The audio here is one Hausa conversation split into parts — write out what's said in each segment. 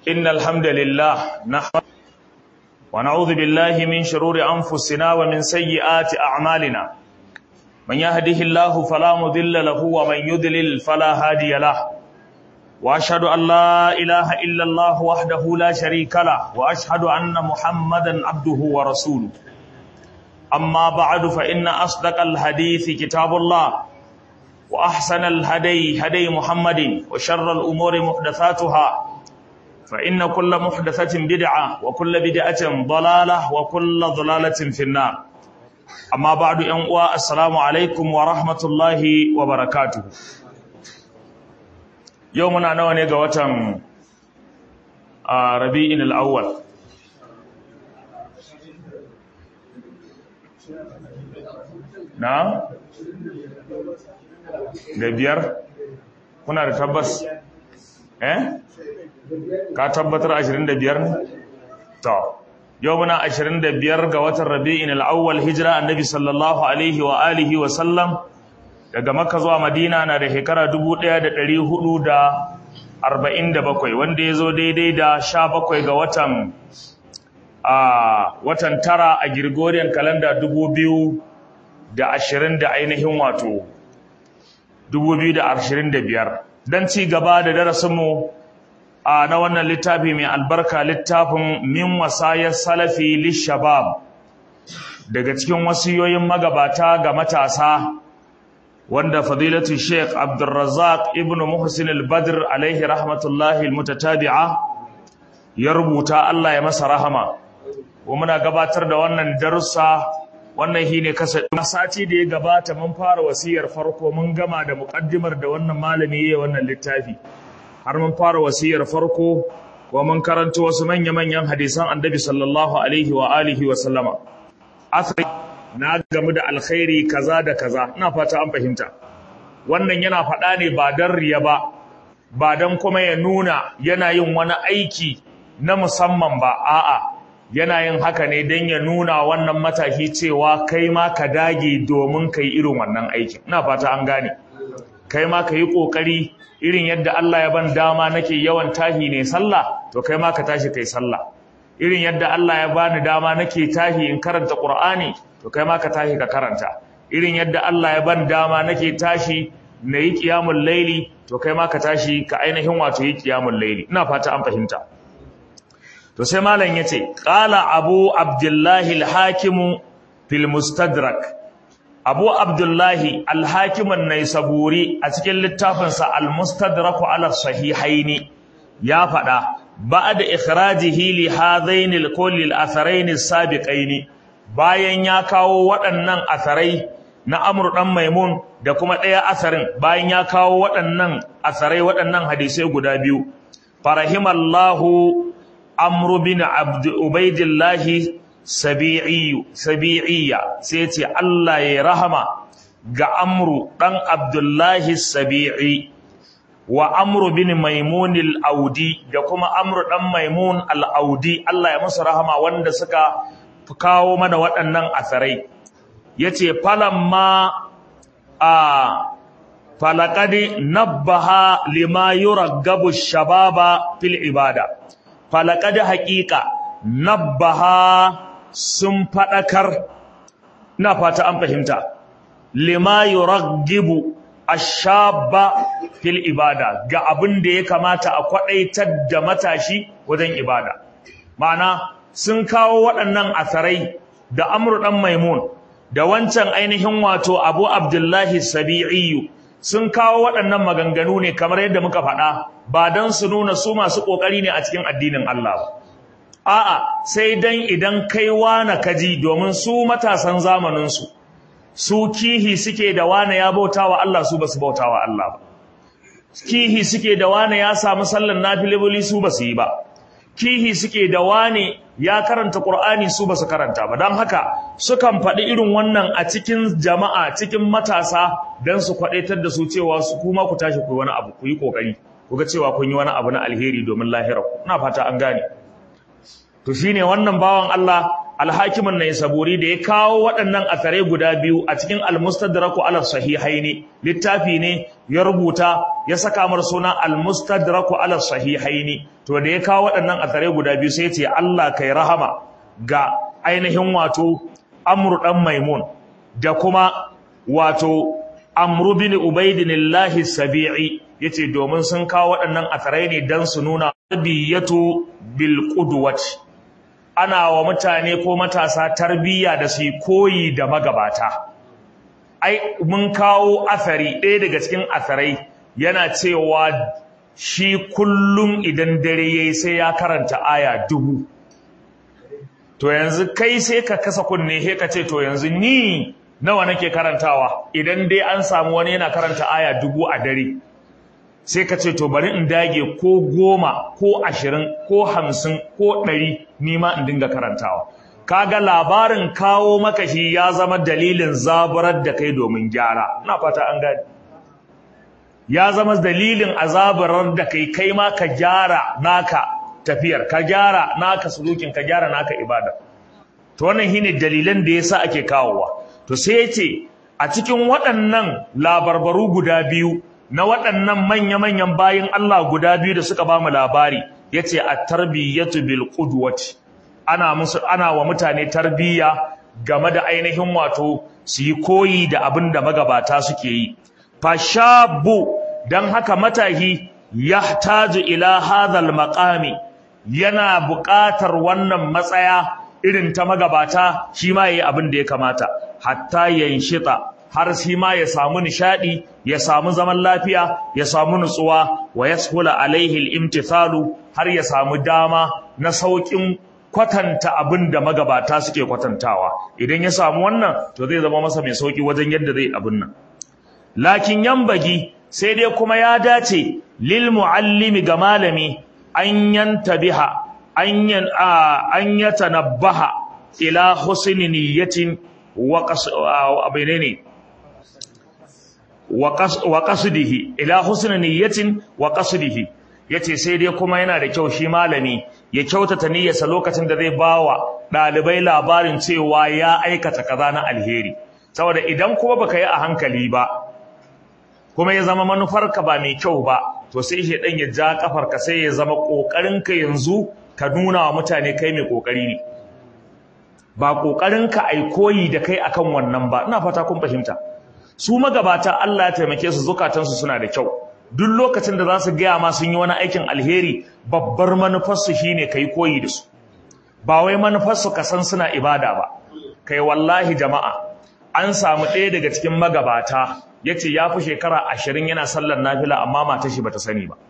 إن الحمد لله نحمد ونعوذ بالله من شرور أنفسنا ومن سيئات أعمالنا من يهده الله فلا مضل له ومن يضلل فلا هادي له وأشهد أن لا إله إلا الله وحده لا شريك له وأشهد أن محمدا عبده ورسوله أما بعد فإن أصدق الحديث كتاب الله وأحسن الهدي هدي محمد وشر الأمور محدثاتها فإن كل محدثة بدعة وكل بدعة ضلالة وكل ضلالة في النار أما بعد أنواء السلام عليكم ورحمة الله وبركاته يومنا نواني قوة ربيع الأول na da biyar kuna da tabbas eh ka tabbatar 25 ne to yau muna 25 ga watan rabi'in al-awwal hijira annabi sallallahu alaihi wa alihi wa sallam daga makka zuwa madina na da shekara 1447 wanda ya zo daidai da 17 ga watan a watan tara a Gregorian calendar 2000 da ashirin da ainihin wato 2025 don ci gaba da darasinmu a na wannan littafi mai albarka littafin min wasayar salafi lishabab daga cikin wasiyoyin magabata ga matasa wanda fadilatu sheikh abdulrazak ibn muhsin al-badr alaihi rahmatullahi al-mutatabi'a ya rubuta Allah ya masa rahama kuma muna gabatar da wannan darussa wannan shi ne kasa sati da ya gabata mun fara wasiyar farko mun gama da muƙaddimar da wannan malami ya wannan littafi har mun fara wasiyar farko wa mun karanta wasu manya-manyan hadisan annabi sallallahu alaihi wa alihi wa sallama asali na gamu da alkhairi kaza da kaza ina fata an fahimta wannan yana faɗa ne ba dan riya ba ba dan kuma ya nuna yana yin wani aiki na musamman ba a'a yana yin haka ne don ya nuna wannan mataki cewa kai ma ka dage domin ka yi irin wannan aikin ina fata an gane kai ma ka yi ƙoƙari irin yadda Allah ya ban dama nake yawan tahi ne sallah to kai ma ka tashi kai sallah irin yadda Allah ya bani dama nake tahi in karanta Qur'ani to kai ma ka tashi ka karanta irin yadda Allah ya ban dama nake tashi na yi qiyamul laili to kai ma ka tashi ka ainihin wato yi qiyamul laili ina fata an fahimta to sai malam yace qala abu abdullahi al-hakim fil mustadrak abu abdullahi al-hakim an-naisaburi a cikin littafin sa al-mustadrak ala sahihaini ya fada ba'da ikhrajihi li hadain al-kulli al-atharain as-sabiqain bayan ya kawo waɗannan atharai na amru dan maimun da kuma ɗaya asarin bayan ya kawo waɗannan asarai waɗannan hadisai guda biyu farahimallahu amru bin abd ubaidillahi sabi'iyya sai ce Allah ya rahama ga amru dan abdullahi sabi'i wa amru bin maimun al-audi da kuma amru dan maimun al-audi Allah ya musu rahama wanda suka kawo mana waɗannan asarai yace falamma a falaqad nabbaha lima yuraggabu shababa fil ibada falakad haƙiƙa nabbaha sun faɗakar na fata an fahimta lima yuraggibu ashaba fil ibada ga abin da ya kamata a kwadaitar da matashi wajen ibada ma'ana sun kawo waɗannan asarai da amru dan maimun da wancan ainihin wato abu abdullahi sabi'i sun kawo waɗannan maganganu ne kamar yadda muka faɗa ba don su nuna su masu ƙoƙari ne a cikin addinin Allah ba. A'a, sai dan idan kai wane kaji domin su matasan zamaninsu, su kihi suke da wane ya bauta wa Allah su ba su bauta wa Allah ba. Kihi suke da wane ya samu sallan nafilibuli su ba su yi ba. Kihi suke da wane ya karanta Ƙur'ani su ba su karanta ba. Don haka, sukan faɗi irin wannan a cikin jama'a, cikin matasa don su kwaɗaitar da su cewa su kuma ku tashi ku yi wani abu, ku yi ƙoƙari. kuga cewa kun yi wani abu na alheri domin lahirarku ina fata an gane to shine wannan bawan Allah alhakimin na saburi da ya kawo waɗannan asarai guda biyu a cikin almustadraku ala sahihaini littafi ne ya rubuta ya saka mar suna almustadraku ala sahihaini to da ya kawo waɗannan asarai guda biyu sai ce Allah kai rahama ga ainihin wato amru dan maimun da kuma wato amru bin ubaidinillahi sabi'i yace domin sun kawo waɗannan asarai ne dan su nuna tarbiyatu bil qudwati ana wa mutane ko matasa tarbiyya da su koyi da magabata ai mun kawo athari ɗaya daga cikin atharai yana cewa shi kullum idan dare yayi sai ya karanta aya dubu to yanzu kai sai ka kasa kunne he ka ce to yanzu ni nawa nake karantawa idan dai an samu wani yana karanta aya dubu a dare sai ka ce to bari in dage ko goma ko ashirin ko hamsin ko ɗari nima in dinga karantawa kaga labarin kawo maka shi ya zama dalilin zaburar da kai domin gyara ina fata an gani ya zama dalilin azabarar da kai kai ma ka gyara naka tafiyar ka gyara naka sulukin ka gyara naka ibada to wannan shine dalilan da yasa ake kawowa to sai yace a cikin waɗannan labarbaru guda biyu na waɗannan manya-manyan bayin Allah guda biyu da suka bamu labari yace at-tarbiyatu bil qudwati ana musu ana wa mutane tarbiyya game da ainihin wato su yi koyi da abin da magabata suke yi fashabu dan haka matahi yahtaju ila hadhal maqami yana buƙatar wannan matsaya irin ta magabata shi ma yayi abin da ya kamata hatta yanshita har shi ma ya samu nishadi ya samu zaman lafiya ya samu nutsuwa wa yashula alaihi al-imtithalu har ya samu dama na saukin kwatanta abin da magabata suke kwatantawa idan ya samu wannan to zai zama masa mai sauki wajen yadda zai abin nan lakin yambagi sai dai kuma ya dace lil muallimi ga malami an yantabiha an yan an yatanabbaha ila husni niyyatin wa qas abinene wa qasdihi ila husni niyyatin wa qasdihi yace sai dai kuma yana da kyau shi malami ya kyautata niyyarsa lokacin da zai bawa dalibai labarin cewa ya aikata kaza na alheri saboda idan kuma baka yi a hankali ba kuma ya zama manufarka ba mai kyau ba to sai shedan ya ja kafarka sai ya zama kokarinka yanzu ka nuna wa mutane kai mai kokari ne ba kokarinka ai koyi da kai akan wannan ba ina fata kun fahimta su magabata Allah ya taimake su zukatansu suna da kyau duk lokacin da za su gaya ma sun yi wani aikin alheri babbar manufarsu shine kai koyi da su ba wai manufarsu ka san suna ibada ba kai wallahi jama'a an samu ɗaya daga cikin magabata ya ce ya fi shekara ashirin yana sallar nafila amma matar shi bata sani ba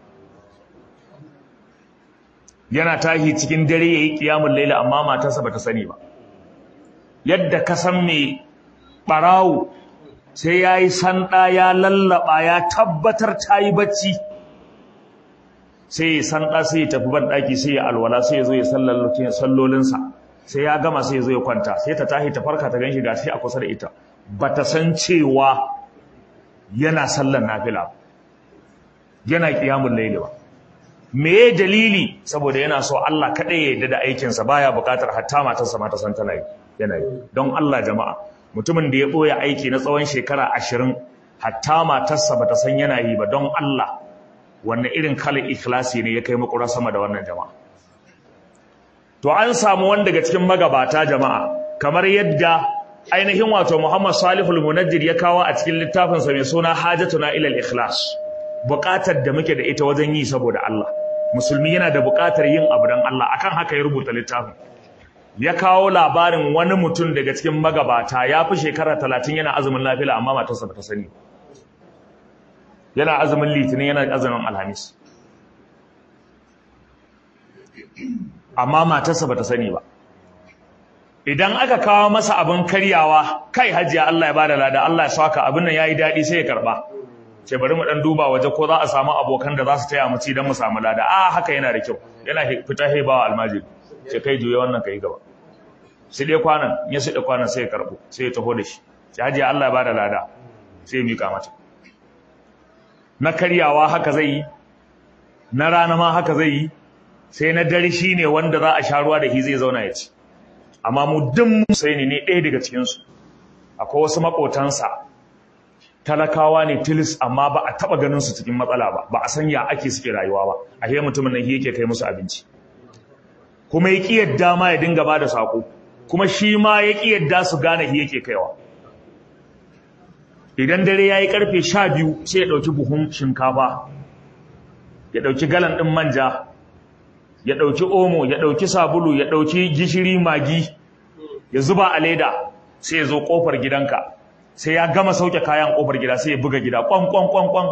yana tahi cikin dare ya yi ƙiyamun laila amma matarsa bata sani ba yadda ka san mai ɓarawo sai ya yi sanda ya lallaba ya tabbatar ta yi bacci sai ya sanda sai ya tafi banɗaki sai ya alwala sai ya zo ya sallolinsa sai ya gama sai ya zo ya kwanta sai ta tahi ta farka ta ganshi gashi a kusa da ita ba ta san cewa yana sallan nafila yana kiyamun laili ba me ya dalili saboda yana so Allah kaɗai ya yarda da aikinsa baya buƙatar hatta matarsa ma ta san tana yi yana yi don Allah jama'a mutumin da ya ɓoye aiki na tsawon shekara ashirin hatta matarsa ba ta san yana yi ba don Allah wannan irin kalan ikhlasi ne ya kai makura sama da wannan jama'a to an samu wani daga cikin magabata jama'a kamar yadda ainihin wato Muhammad Salihul Munajjir ya kawo a cikin littafinsa mai suna Hajatuna ilal Ikhlas buƙatar da muke da ita wajen yi saboda Allah musulmi yana da buƙatar yin abu don Allah akan haka ya rubuta littafin ya kawo labarin wani mutum daga cikin magabata ya fi shekara talatin yana azumin lafiya amma matarsa ba ta sani yana azumin litinin yana azumin alhamis amma matarsa ba ta sani ba idan aka kawo masa abin karyawa kai hajiya Allah ya bada lada Allah ya saka abin nan yayi daɗi sai ya karba ce bari mu dan duba waje ko za a samu abokan da za su taya mu ci dan mu samu lada a haka yana da kyau yana fita haibawa almajiri ce kai juye wannan kai gaba sai dai kwanan ya sai da kwanan sai ya karbo sai ya taho da shi sai haji Allah ya bada lada sai ya mika mata na karyawa haka zai yi na rana ma haka zai yi sai na dare shine wanda za a sha ruwa da shi zai zauna ya ci amma mu duk Husaini ne ɗaya daga cikinsu akwai wasu maƙotansa talakawa ne tilis amma ba a taɓa ganin su cikin matsala ba ba a san ya ake suke rayuwa ba a he mutumin nan yake kai musu abinci kuma ya ƙi yadda ma ya dinga ba da saƙo kuma shi ma ya ƙi yadda su gane shi yake kaiwa idan dare ya yi ƙarfe sha biyu sai ya ɗauki buhun shinkafa ya ɗauki galan ɗin manja ya ɗauki omo ya ɗauki sabulu ya ɗauki gishiri magi ya zuba a leda sai ya zo ƙofar gidanka sai ya gama sauke kayan ƙofar gida sai ya buga gida ƙwan ƙwan ƙwan ƙwan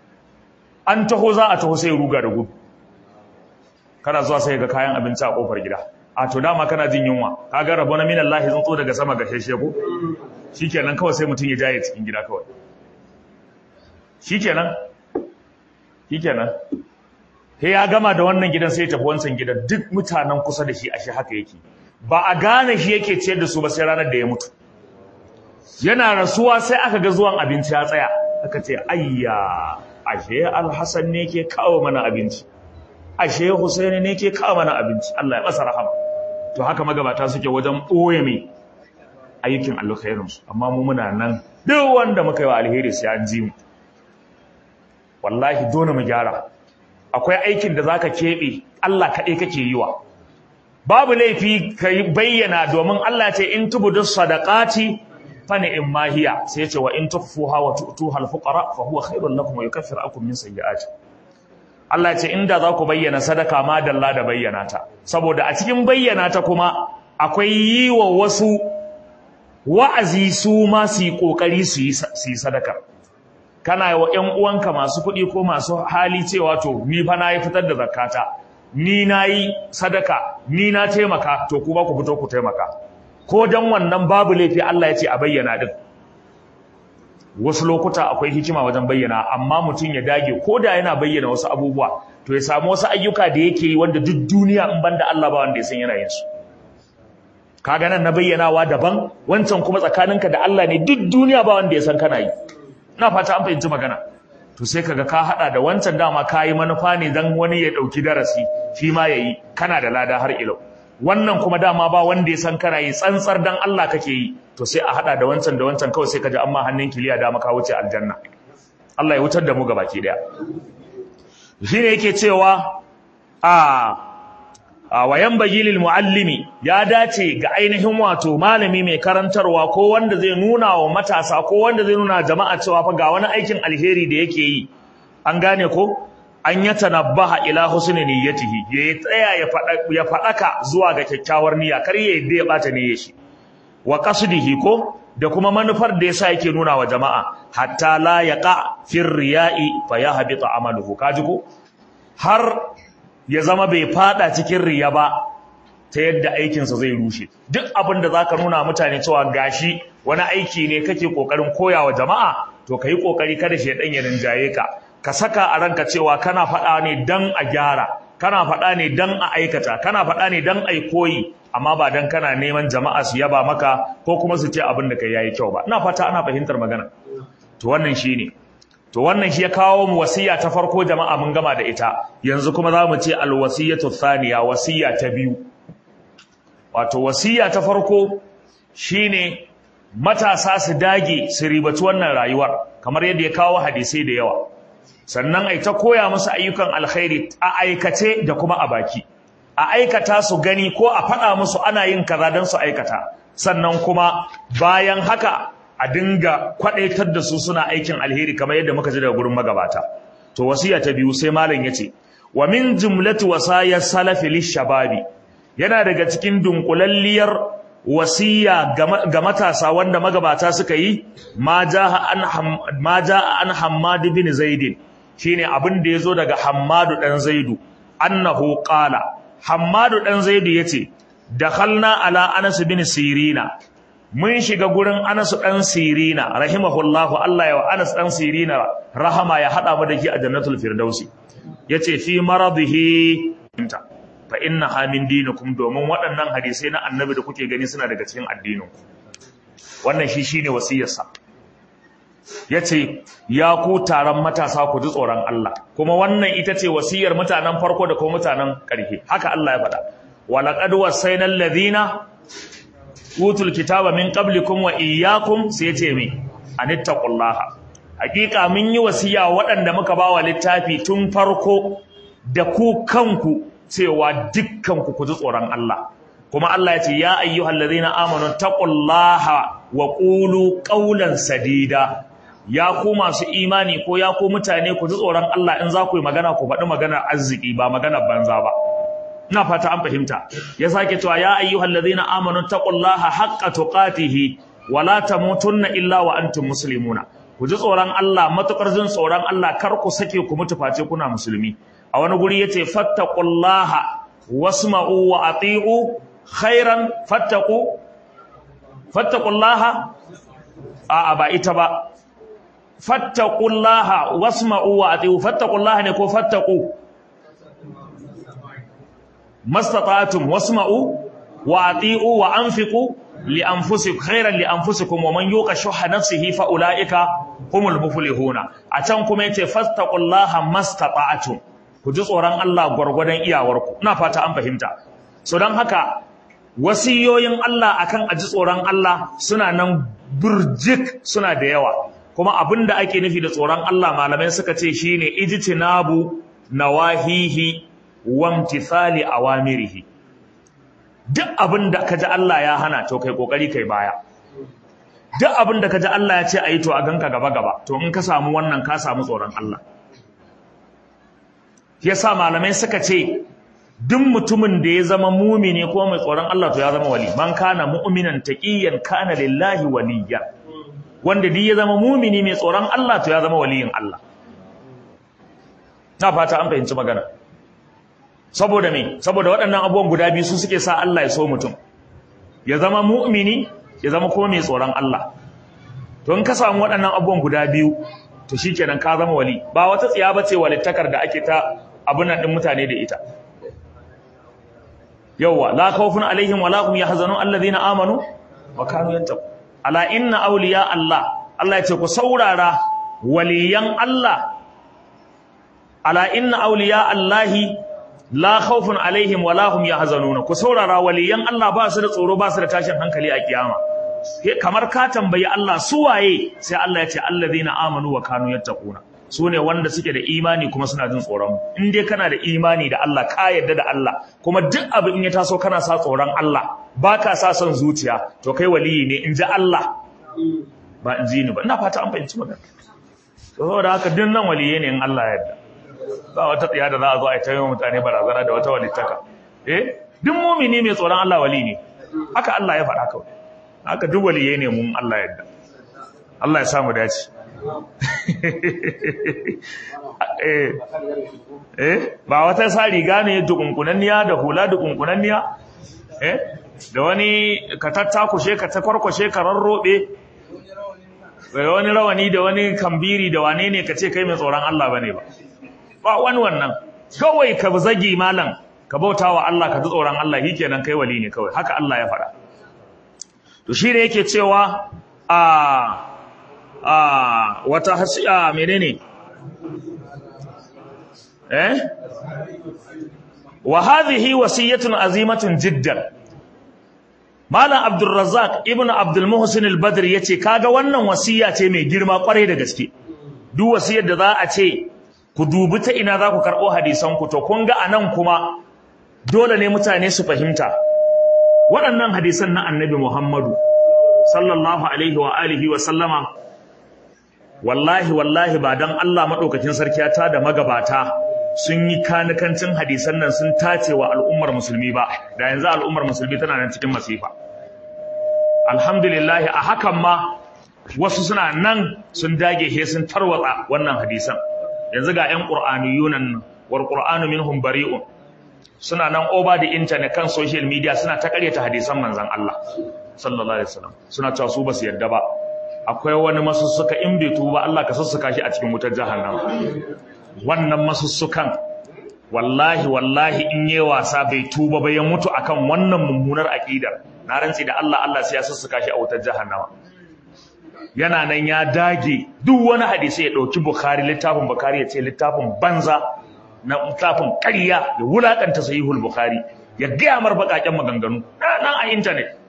an taho za a taho sai ya ruga da gudu kana zuwa sai ga kayan abinci a ƙofar gida a to dama kana jin yunwa kaga rabo na minan lahi tsuntsu daga sama ga sheshe ko shikenan kawai sai mutum ya jaye cikin gida kawai shikenan shikenan sai ya gama da wannan gidan sai ya tafi wancan gidan duk mutanen kusa da shi ashe haka yake ba a gane shi yake ciyar da su ba sai ranar da ya mutu yana rasuwa sai aka ga zuwan abinci ya tsaya aka ce ayya ashe alhassan ne ke kawo mana abinci ashe husaini ne ke kawo mana abinci Allah ya masa rahama to haka magabata suke wajen ɓoye mai ayyukin alkhairinsu amma mu muna nan duk wanda muka yi wa alheri sai an ji mu wallahi dole mu gyara akwai aikin da zaka keɓe Allah kaɗai kake yi wa babu laifi ka bayyana domin Allah ce in tubudu sadaqati fa ni'im ma hiya sai ya ce wa in tukfuha wa tu'tuha al-fuqara fa huwa khairul lakum wa yukaffiru ankum min sayyi'atikum Allah ce inda za ku bayyana sadaka ma dalla da bayyana ta saboda a cikin bayyana ta kuma akwai yi wa wasu wa'azi su ma su yi ƙoƙari su yi sadaka kana wa ‘yan uwanka masu kuɗi ko masu hali cewa to ni fa na yi fitar da zakata ni na yi sadaka ni na taimaka to kuma ku fito ku taimaka ko don wannan babu laifi Allah ya ce a bayyana din wasu lokuta akwai hikima wajen bayyana amma mutum ya dage ko da yana bayyana wasu abubuwa to ya samu wasu ayyuka da yake yi wanda duk duniya in banda Allah ba wanda ya san yana yin su kaga nan na bayyanawa daban wancan kuma tsakaninka da Allah ne duk duniya ba wanda ya san kana yi ina fata an fahimci magana to sai kaga ka hada da wancan dama kayi manufa ne dan wani ya dauki darasi shi ma yayi kana da lada har ilau wannan kuma dama ba wanda ya san kana yi tsantsar dan Allah kake yi to sai a hada da wancan da wancan kawai sai ka ji amma hannun kiliya da maka wuce aljanna Allah ya wutar da mu gabaki daya shine yake cewa a a wayan bagilil muallimi ya dace ga ainihin wato malami mai karantarwa ko wanda zai nuna wa matasa ko wanda zai nuna jama'a cewa fa ga wani aikin alheri da yake yi an gane ko an ya tanabbaha ila husni niyyatihi ya tsaya ya fada ya fadaka zuwa ga kyakkyawar niyya kar ya yadda ya bata niyyar shi wa qasdihi ko da kuma manufar da yasa yake nuna wa jama'a hatta la yaqa fi riya'i fa yahbita amaluhu kaji ko har ya zama bai fada cikin riya ba ta yadda aikinsa zai rushe duk abin da zaka nuna mutane cewa gashi wani aiki ne kake kokarin koyawa jama'a to kai kokari kada shedan ya rinjaye ka ka saka a ranka cewa kana faɗa ne dan a gyara kana faɗa ne dan a aikata kana faɗa ne dan ai koyi amma ba dan kana neman jama'a su yaba maka ko kuma su ce abin da kai yayi kyau ba ina fata ana fahimtar magana to wannan shine to wannan shi ya kawo mu wasiya ta farko jama'a mun gama da ita yanzu kuma za mu ce alwasiyatu thaniya wasiya ta biyu wato wasiya ta farko shine matasa su dage su ribaci wannan rayuwar kamar yadda ya kawo hadisai da yawa sannan ai ta koya musu ayyukan alkhairi a aikace da kuma a baki a aikata su gani ko a faɗa musu ana yin kaza don su aikata sannan kuma bayan haka a dinga kwadaitar da su suna aikin alheri kamar yadda muka ji daga gurin magabata to wasiya ta biyu sai malam yace wa min jumlati wasaya salafi lishababi yana daga cikin dunkulalliyar wasiya ga matasa wanda magabata suka yi ma jaa an ma jaa an hammad bin zaid shine abin da yazo daga hammadu dan zaidu annahu qala hammadu dan zaidu yace dakhalna ala anas bin sirina mun shiga gurin Anas dan Sirina rahimahullahu Allah ya wa Anas dan Sirina rahama ya hada mu da ki a jannatul firdausi yace fi maradihi inta fa innaha min dinikum domin waɗannan hadisai na annabi da kuke gani suna daga cikin addinin wannan shi shine wasiyarsa yace ya ku taron matasa ku ji tsoron Allah kuma wannan ita ce wasiyar mutanen farko da kuma mutanen ƙarshe haka Allah ya faɗa walaqad wasainal ladina utul kitaba min qablikum wa iyyakum sai ce me anittaqullaha hakika mun yi wasiya waɗanda muka bawa littafi tun farko da ku kanku cewa dukkanku ku ji tsoron Allah kuma Allah ya ce ya ayyuhal ladhina amanu taqullaha wa qulu qawlan sadida ya ku masu imani ko ya ku mutane ku ji tsoron Allah in za ku yi magana ku faɗi maganar arziki ba maganar banza ba ina fata an fahimta ya sake cewa ya ayyuhal ladhina amanu taqullaha haqqa tuqatihi wa la tamutunna illa wa antum muslimuna ku ji tsoron Allah matukar jin tsoron Allah kar ku sake ku mutu face kuna musulmi a wani guri yace fattaqullaha wasma'u wa ati'u khairan fattaqu fattaqullaha a ba ita ba fattaqullaha wasma'u wa ati'u fattaqullaha ne ko fattaqu mastata'tum wasma'u wa ati'u wa anfiqu li anfusikum khairan li anfusikum wa man yuqa shuhha nafsihi fa ulaika humul muflihuna a can kuma yace fattaqullaha mastata'tum ku ji tsoron Allah gwargwadon iyawarku ina fata an fahimta so dan haka wasiyoyin Allah akan aji tsoron Allah suna nan burjik suna da yawa kuma abinda ake nufi da tsoron Allah malamai suka ce shine ijtinabu nawahihi wamtithali awamirihi duk abinda kaji Allah ya hana to kai kokari kai baya duk abinda kaji Allah ya ce ayi to a ganka gaba gaba to in ka samu wannan ka samu tsoron Allah yasa malamai suka ce duk mutumin da ya zama mumini ko mai tsoron Allah to ya zama wali man kana mu'minan taqiyan kana lillahi waliya wanda duk ya zama mumini mai tsoron Allah to ya zama waliyin Allah na fata an fahimci magana saboda me saboda waɗannan abubuwan guda biyu su suke sa Allah ya so mutum ya zama mu'mini ya zama kuma mai tsoron Allah to in ka samu waɗannan abubuwan guda biyu to shikenan ka zama wali ba wata tsiya bace walittakar da ake ta abun nan din mutane da ita yawwa la khawfun alaihim wala hum yahzanun alladhina amanu wa kanu yattaqun ala inna awliya Allah Allah ya ce ku saurara waliyan Allah ala inna awliya Allahi la khawfun alaihim wala hum yahzanun ku saurara waliyan Allah ba su da tsoro ba su da tashin hankali a kiyama kamar ka tambayi Allah su waye sai Allah ya ce alladhina amanu wa kanu yattaquna su ne wanda suke da imani kuma suna jin tsoron in dai kana da imani da Allah ka yarda da Allah kuma duk abu in ya taso kana sa tsoron Allah ba ka sa son zuciya to kai waliyi ne in ji Allah ba in ji ni ba ina fata an fahimci magana saboda haka duk nan waliye ne in Allah ya yarda ba wata tsiya da za a zo a yi ta yi mutane barazana da wata walittaka eh duk mumini mai tsoron Allah wali ne haka Allah ya faɗa kawai haka duk waliye ne mun Allah ya yarda Allah ya samu dace eh ba wata sa riga ne dukunkunanniya da hula dukunkunanniya eh da wani ka tattakushe ka ta kwarkwashe ka rarrobe da wani rawani da wani kambiri da wane ne ka ce kai mai tsoron Allah bane ba ba wani wannan kawai ka zagi malam ka bauta wa Allah ka ji tsoron Allah kenan kai wali ne kawai haka Allah ya faɗa to shi ne yake cewa a a wata hasiya menene eh wa hadhihi wasiyatun azimatun jiddan malam abdul razzaq ibnu abdul muhsin al badr yace kaga wannan wasiya ce mai girma kwarai da gaske duk wasiyar da za a ce ku dubi ta ina za ku karbo hadisan ku to kun ga anan kuma dole ne mutane su fahimta waɗannan hadisan na annabi muhammadu sallallahu alaihi wa alihi wa sallama wallahi wallahi ba dan Allah madaukakin sarki ta da magabata sun yi kanikancin hadisan nan sun tace wa al'ummar musulmi ba da yanzu al'ummar musulmi tana nan cikin masifa alhamdulillah a hakan ma wasu suna nan sun dage he sun tarwatsa wannan hadisan yanzu ga ƴan qur'aniyunan wal qur'anu minhum bari'un suna nan over the internet kan social media suna ta karyata hadisan manzon Allah sallallahu alaihi wasallam suna cewa su basu yadda ba akwai wani masussuka in bai tuba Allah ka sussuka shi a cikin wutar jahannama wannan masussukan wallahi wallahi in yi wasa bai tuba ba ya mutu akan wannan mummunar aqidar na rantsi da Allah Allah sai ya sussuka shi a wutar jahannama yana nan ya dage duk wani hadisi ya dauki Bukhari littafin Bukhari ya ce littafin banza na littafin ƙarya ya wulakanta sahihul Bukhari ya gaya mar baƙaƙen maganganu nan a internet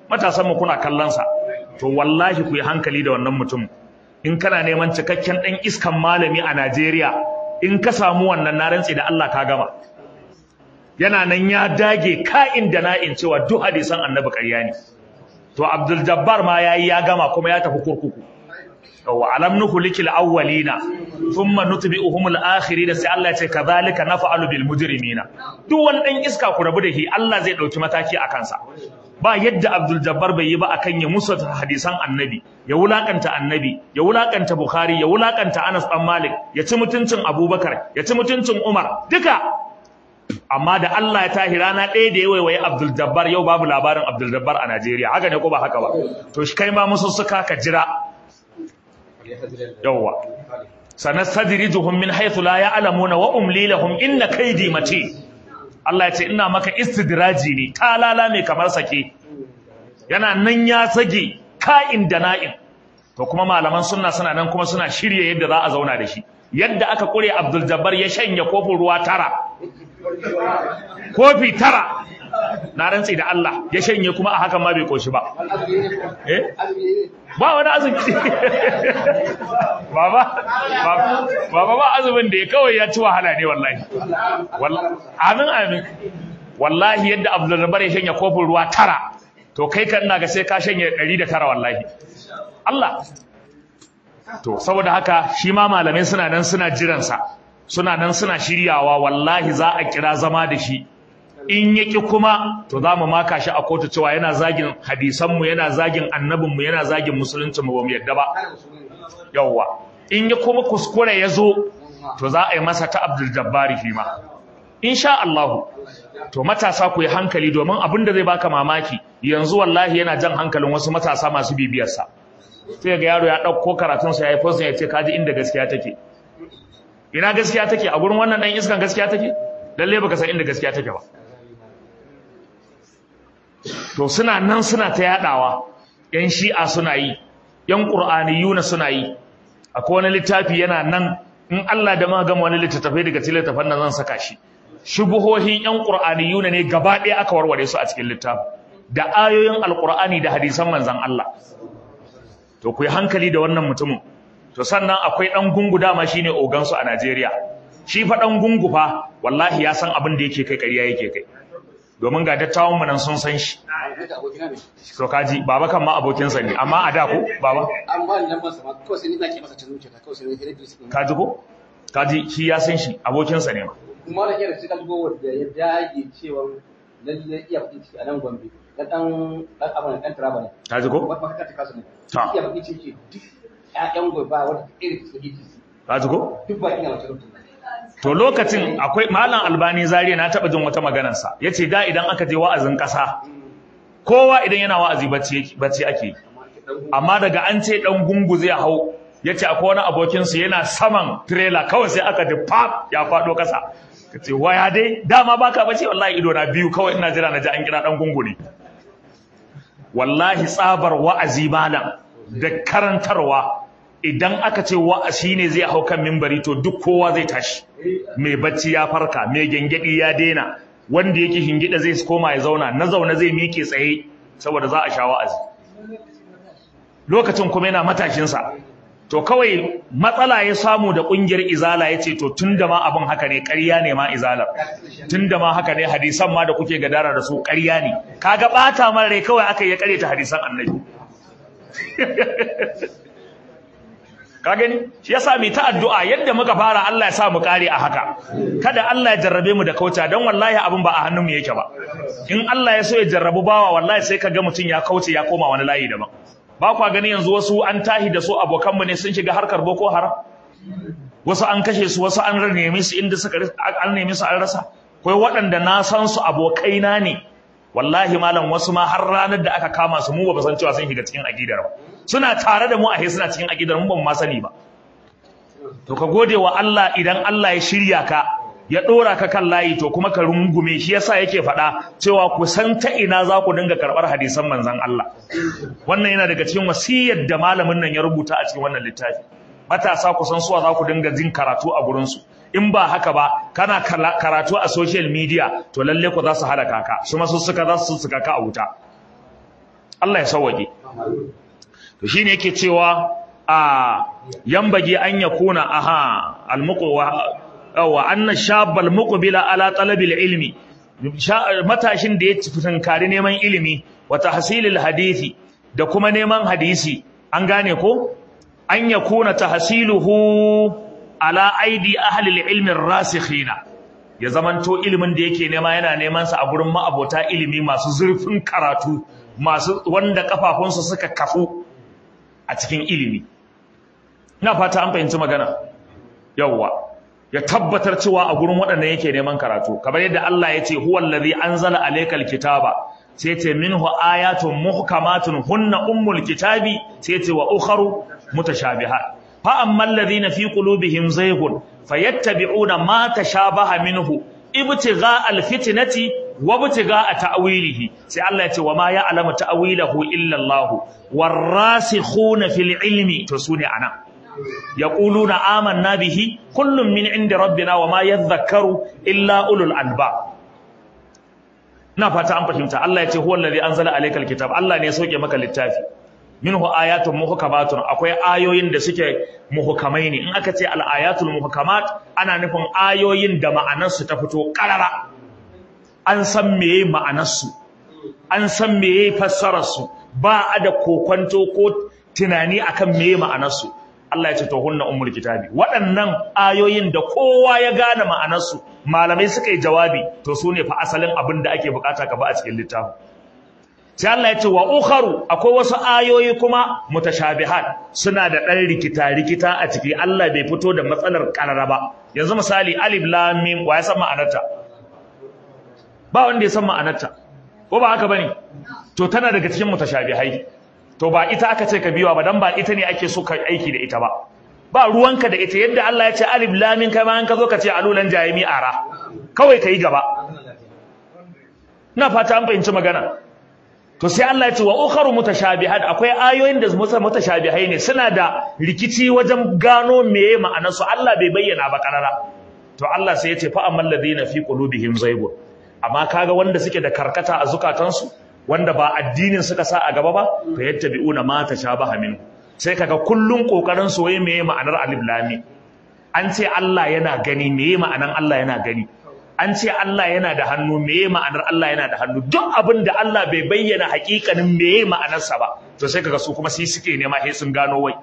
matasan mu kuna kallon sa to wallahi ku yi hankali da wannan mutum in kana neman cikakken dan iskan malami a Najeriya in ka samu wannan na rantsi da Allah ka gama yana nan ya dage ka'in da na'in cewa duk hadisan annabi ƙarya ne to Abdul Jabbar ma yayi ya gama kuma ya tafi kurkuku wa alam nuhlikil awwalina thumma nutbi'uhum al-akhirin sai Allah ya ce kadhalika naf'alu bil mujrimina duk wani dan iska ku rabu da shi Allah zai dauki mataki a kansa ba yadda Abdul Jabbar bai yi ba akan ya musa hadisan annabi ya wulakanta annabi ya wulakanta Bukhari ya wulakanta Anas dan Malik ya ci mutuncin Abubakar ya ci mutuncin Umar duka amma da Allah ya tahi rana ɗaya da ya waiwaye Abdul Jabbar yau babu labarin Abdul Jabbar a Najeriya haka ne ko ba haka ba to shi kai ma musussuka ka jira yawwa sanastadrijuhum min haythu la ya'lamuna wa umli lahum inna kaydi mati Allah ya ce ina maka istidraji ne talala mai kamar sake yana nan ya sage ka'in da na'in to kuma malaman sunna suna nan kuma suna shirye yadda za a zauna da shi yadda aka kure Abdul Jabbar ya shanya kofin ruwa tara kofi tara na rantsi da Allah ya shanye kuma a hakan ma bai koshi ba eh ba wani azumi baba baba ba azumin da ya kawai ya ci wahala ne wallahi amin amin wallahi yadda Abdul Jabbar ya shanye kofin ruwa tara to kai kan ina ga sai ka shanye 109 wallahi Allah to saboda haka shi ma malamai suna nan suna jiransa suna nan suna shiryawa wallahi za a kira zama da shi in yaki kuma to za mu maka shi a kotu cewa yana zagin hadisanmu yana zagin annabinmu yana zagin musuluncinmu ba mu yadda ba yawwa in ya kuma kuskure ya zo to za a yi masa ta abdul jabbari shi ma insha Allah to matasa ku yi hankali domin abin da zai baka mamaki yanzu wallahi yana jan hankalin wasu matasa masu bibiyarsa sai ga yaro ya ɗauko karatunsa ya yi fosin ya ce kaji inda gaskiya take ina gaskiya take a gurin wannan ɗan iskan gaskiya take lalle baka san inda gaskiya take ba to suna nan suna ta yadawa yan shi'a suna yi yan qur'aniyuna suna yi akwai wani littafi yana nan in Allah da ma gama wani littattafai daga cikin littafan nan zan saka shi shubuhohin yan qur'aniyuna ne gaba ɗaya aka warware su a cikin littafi da ayoyin alqur'ani da hadisan manzon Allah to ku yi hankali da wannan mutumin to sannan akwai dan gungu dama shine ogan su a Najeriya shi fa dan gungu fa wallahi ya san abin da yake kai ƙarya yake kai domin ga dattawan mu nan sun san shi to kaji baba kan ma abokin sa ne amma a da ko baba amma nan ba sama kawai sai ni nake masa tanu ta kawai sai ni hira bisu kaji ko kaji shi ya san shi abokin sa ne ma kuma da kira cikin go da ya dage cewa lalle iya fadi ciki a nan Gombe dan dan dan abin dan Taraba ne kaji ko wata maka ta kasu ne Ta. iya fadi ciki duk ƴaƴan gobe ba wanda irin su yi kaji ko duk ba ina wata rubutu to lokacin akwai malam albani zariya na taba jin wata maganar sa yace da idan aka je wa'azin kasa kowa idan yana wa'azi bacci bacci ake amma daga an ce dan gungu zai hau yace akwai wani abokin su yana saman trailer kawai sai aka ji pap ya fado kasa kace waya dai dama baka bace wallahi ido na biyu kawai ina jira na ji an kira dan gungu ne wallahi tsabar wa'azi malam da karantarwa idan aka ce wa'azi ne zai hau kan mimbari to duk kowa zai tashi mai bacci ya farka mai gengedi ya daina wanda yake hingida zai koma ya zauna na zauna zai miƙe tsaye saboda za a sha wa'azi lokacin kuma yana matashinsa to kawai matsala ya samu da ƙungiyar izala ya ce to tun da ma abin haka ne ƙarya ne ma izalar tun da ma haka ne hadisan ma da kuke gadara da su ƙarya ne kaga ɓata mara rai kawai aka yi ya ta hadisan annabi ka gani shi yasa mu ta addu'a yadda muka fara Allah ya sa mu kare a haka kada Allah ya jarrabe mu da kauta dan wallahi abin ba a hannun mu yake ba in Allah ya so ya jarrabu bawa wallahi sai kaga mutun ya kauce ya koma wani layi daban ba kwa gani yanzu wasu an tahi da su abokan mu ne sun shiga harkar boko haram wasu an kashe su wasu an nemi su inda suka an nemi su an rasa kai waɗanda na san su abokaina ne wallahi malam wasu ma har ranar da aka kama su mu ba san cewa sun shiga cikin aqidar ba suna tare da mu a suna cikin aqidar mu ba mu ma sani ba to ka gode wa Allah idan Allah ya shirya ka ya dora ka kan layi to kuma ka rungume shi yasa yake faɗa cewa ku san ta ina za ku dinga karɓar hadisan manzon Allah wannan yana daga cikin wasiyar da malamin nan ya rubuta a cikin wannan littafi matasa ku san suwa za ku dinga jin karatu a gurin su in ba haka ba kana karatu a social media to lalle ku za su halaka ka su ma su suka za su suka ka a wuta Allah ya sauwake to shine yake cewa a yambage an yakuna aha almuqwa wa anna shabal muqbila ala talabil ilmi matashin da ya tunkari neman ilimi wa tahsilil hadisi da kuma neman hadisi an gane ko an yakuna tahsiluhu ala aidi ahli ilmi rasikhina ya zamanto ilimin da yake nema yana neman sa a gurin ma'abota ilimi masu zurfin karatu masu wanda kafafunsu suka kafu a cikin ilimi ina fata an fahimci magana yawwa ya tabbatar cewa a gurin waɗannan yake neman karatu kamar yadda Allah ya ce huwa allazi anzala alaykal kitaba sai ce minhu ayatun muhkamatun hunna ummul kitabi sai ce wa ukharu mutashabihat fa ammal ladhina fi qulubihim zayghun fayattabi'una ma tashabaha minhu ibtigha alfitnati wa ibtigha ta'wilihi sai Allah ya ce wa ma ya'lamu ta'wilahu illa Allah warasikhuna fil ilmi to sune anan yaquluna amanna bihi kullun min indi rabbina wa ma yadhakkaru illa ulul albab ina fata an fahimta Allah ya ce huwa allazi anzala alaykal kitab Allah ne ya sauke maka littafi minhu ayatun muhkamatun akwai ayoyin da suke muhkamai ne in aka ce al ayatul muhkamat ana nufin ayoyin da ma'anar su ta fito karara an san meye ma'anar su an san meye fassarar su ba a da kokwanto ko tunani akan meye ma'anar su Allah ya ce to hunna ummul kitabi waɗannan ayoyin da kowa ya gane ma'anar su malamai suka yi jawabi to su ne fa asalin abin da ake bukata ka ba a cikin littafin sai Allah ya ce wa ukharu akwai wasu ayoyi kuma mutashabihat suna da ɗan rikita rikita a ciki Allah bai fito da matsalar karara ba yanzu misali alif lam mim wa ya san ma'anarta ba wanda ya san ma'anarta ko ba haka bane to tana daga cikin mutashabihai to ba ita aka ce ka biwa ba dan ba ita ne ake so ka aiki da ita ba ba ruwanka da ita yadda Allah ya ce alif lam mim kai ma an ka zo ka ce alulan jayimi ara kawai kai gaba ina fata an fahimci magana to sai Allah ya ce wa ukharu mutashabihat akwai ayoyin da mutashabihai ne suna da rikici wajen gano meye ma'anar su Allah bai bayyana ba karara to Allah sai ya ce fa ammal ladina fi qulubihim zaygun amma kaga wanda suke da karkata a zukatansu wanda ba addinin suka sa a gaba ba fa yattabi'una ma tashabaha min sai kaga kullun kokarin su wai meye ma'anar alif lam an ce Allah yana gani meye ma'anar Allah yana gani an ce Allah yana da hannu meye ma'anar Allah yana da hannu duk abin da Allah bai bayyana hakikanin meye ma'anarsa ba to sai kaga su kuma sai suke nema sai sun gano wai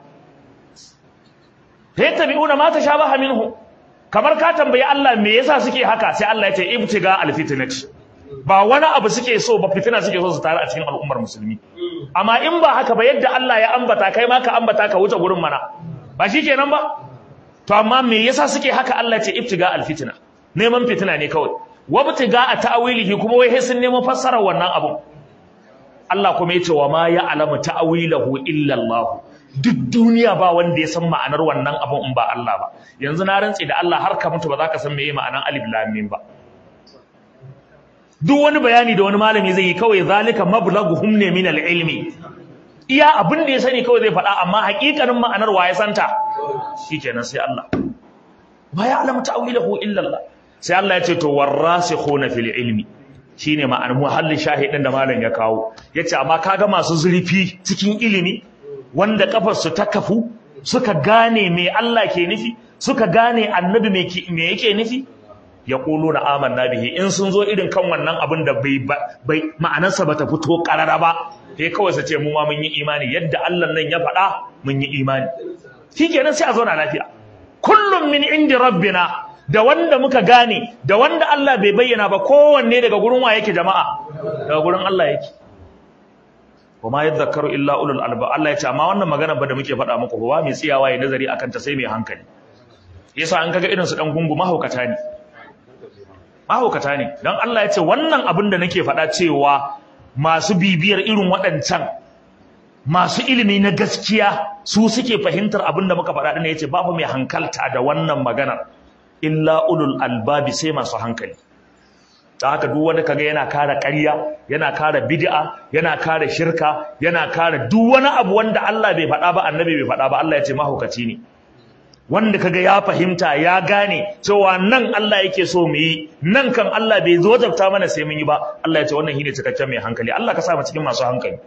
hay tabi'una ma tashabaha minhu kamar ka tambayi Allah me yasa suke haka sai Allah ya ce ibtiga alfitnat ba wani abu suke so ba fitina suke so su tare a cikin al'ummar musulmi amma in ba haka ba yadda Allah ya ambata kai ma ka ambata ka wuce gurin mana ba shikenan ba to amma me yasa suke haka Allah ya ce ibtiga alfitna neman fitina ne kawai wabtiga a ta'wilihi kuma wai sun neman fassarar wannan abun Allah kuma yace wa ma ya'lamu ta'wilahu illa Allah duk duniya ba wanda ya san ma'anar wannan abun in ba Allah ba yanzu na rantsi da Allah har ka mutu ba za ka san meye ma'anar alif lam mim ba duk wani bayani da wani malami zai yi kawai zalika mablaghuhum ne min al-ilmi iya abin da ya sani kawai zai faɗa amma haƙiƙanin ma'anar wa ya santa shikenan sai Allah ma ya'lamu ta'wilahu illa Allah sai Allah ya ce to warasikhuna fil ilmi shine ma'anar muhallin shahidin da malam ya kawo yace amma kaga masu zurfi cikin ilimi wanda kafar su ta kafu suka gane me Allah ke nufi suka gane annabi me me yake nufi yaquluna amanna bihi in sun zo irin kan wannan abin da bai bai ma'anarsa bata fito karara ba sai kawai su ce mu ma mun yi imani yadda Allah nan ya faɗa mun yi imani shikenan sai a zauna lafiya kullum min indi rabbina da wanda muka gane da wanda Allah bai bayyana ba kowanne daga gurin wa yake jama'a daga gurin Allah yake kuma yadhakkaru illa ulul alba Allah ya ce amma wannan magana ba da muke faɗa muku ba mai tsiyawa ya nazari akan ta sai mai hankali yasa an kaga irin su dan gungu mahaukata ne mahaukata ne dan Allah ya ce wannan abin da nake faɗa cewa masu bibiyar irin waɗancan masu ilimi na gaskiya su suke fahimtar abin da muka faɗa ɗin ya ce babu mai hankalta da wannan maganar illa ulul albabi sai masu hankali ta haka duk wanda kaga yana kare ƙarya yana kare bid'a yana kare shirka yana kare duk wani abu wanda Allah bai faɗa ba annabi bai faɗa ba Allah ya ce mahaukaci ne wanda kaga ya fahimta ya gane cewa nan Allah yake so mu yi nan kan Allah bai zo wajabta mana sai mun yi ba Allah ya ce wannan shine cikakken mai hankali Allah ka sa mu cikin masu hankali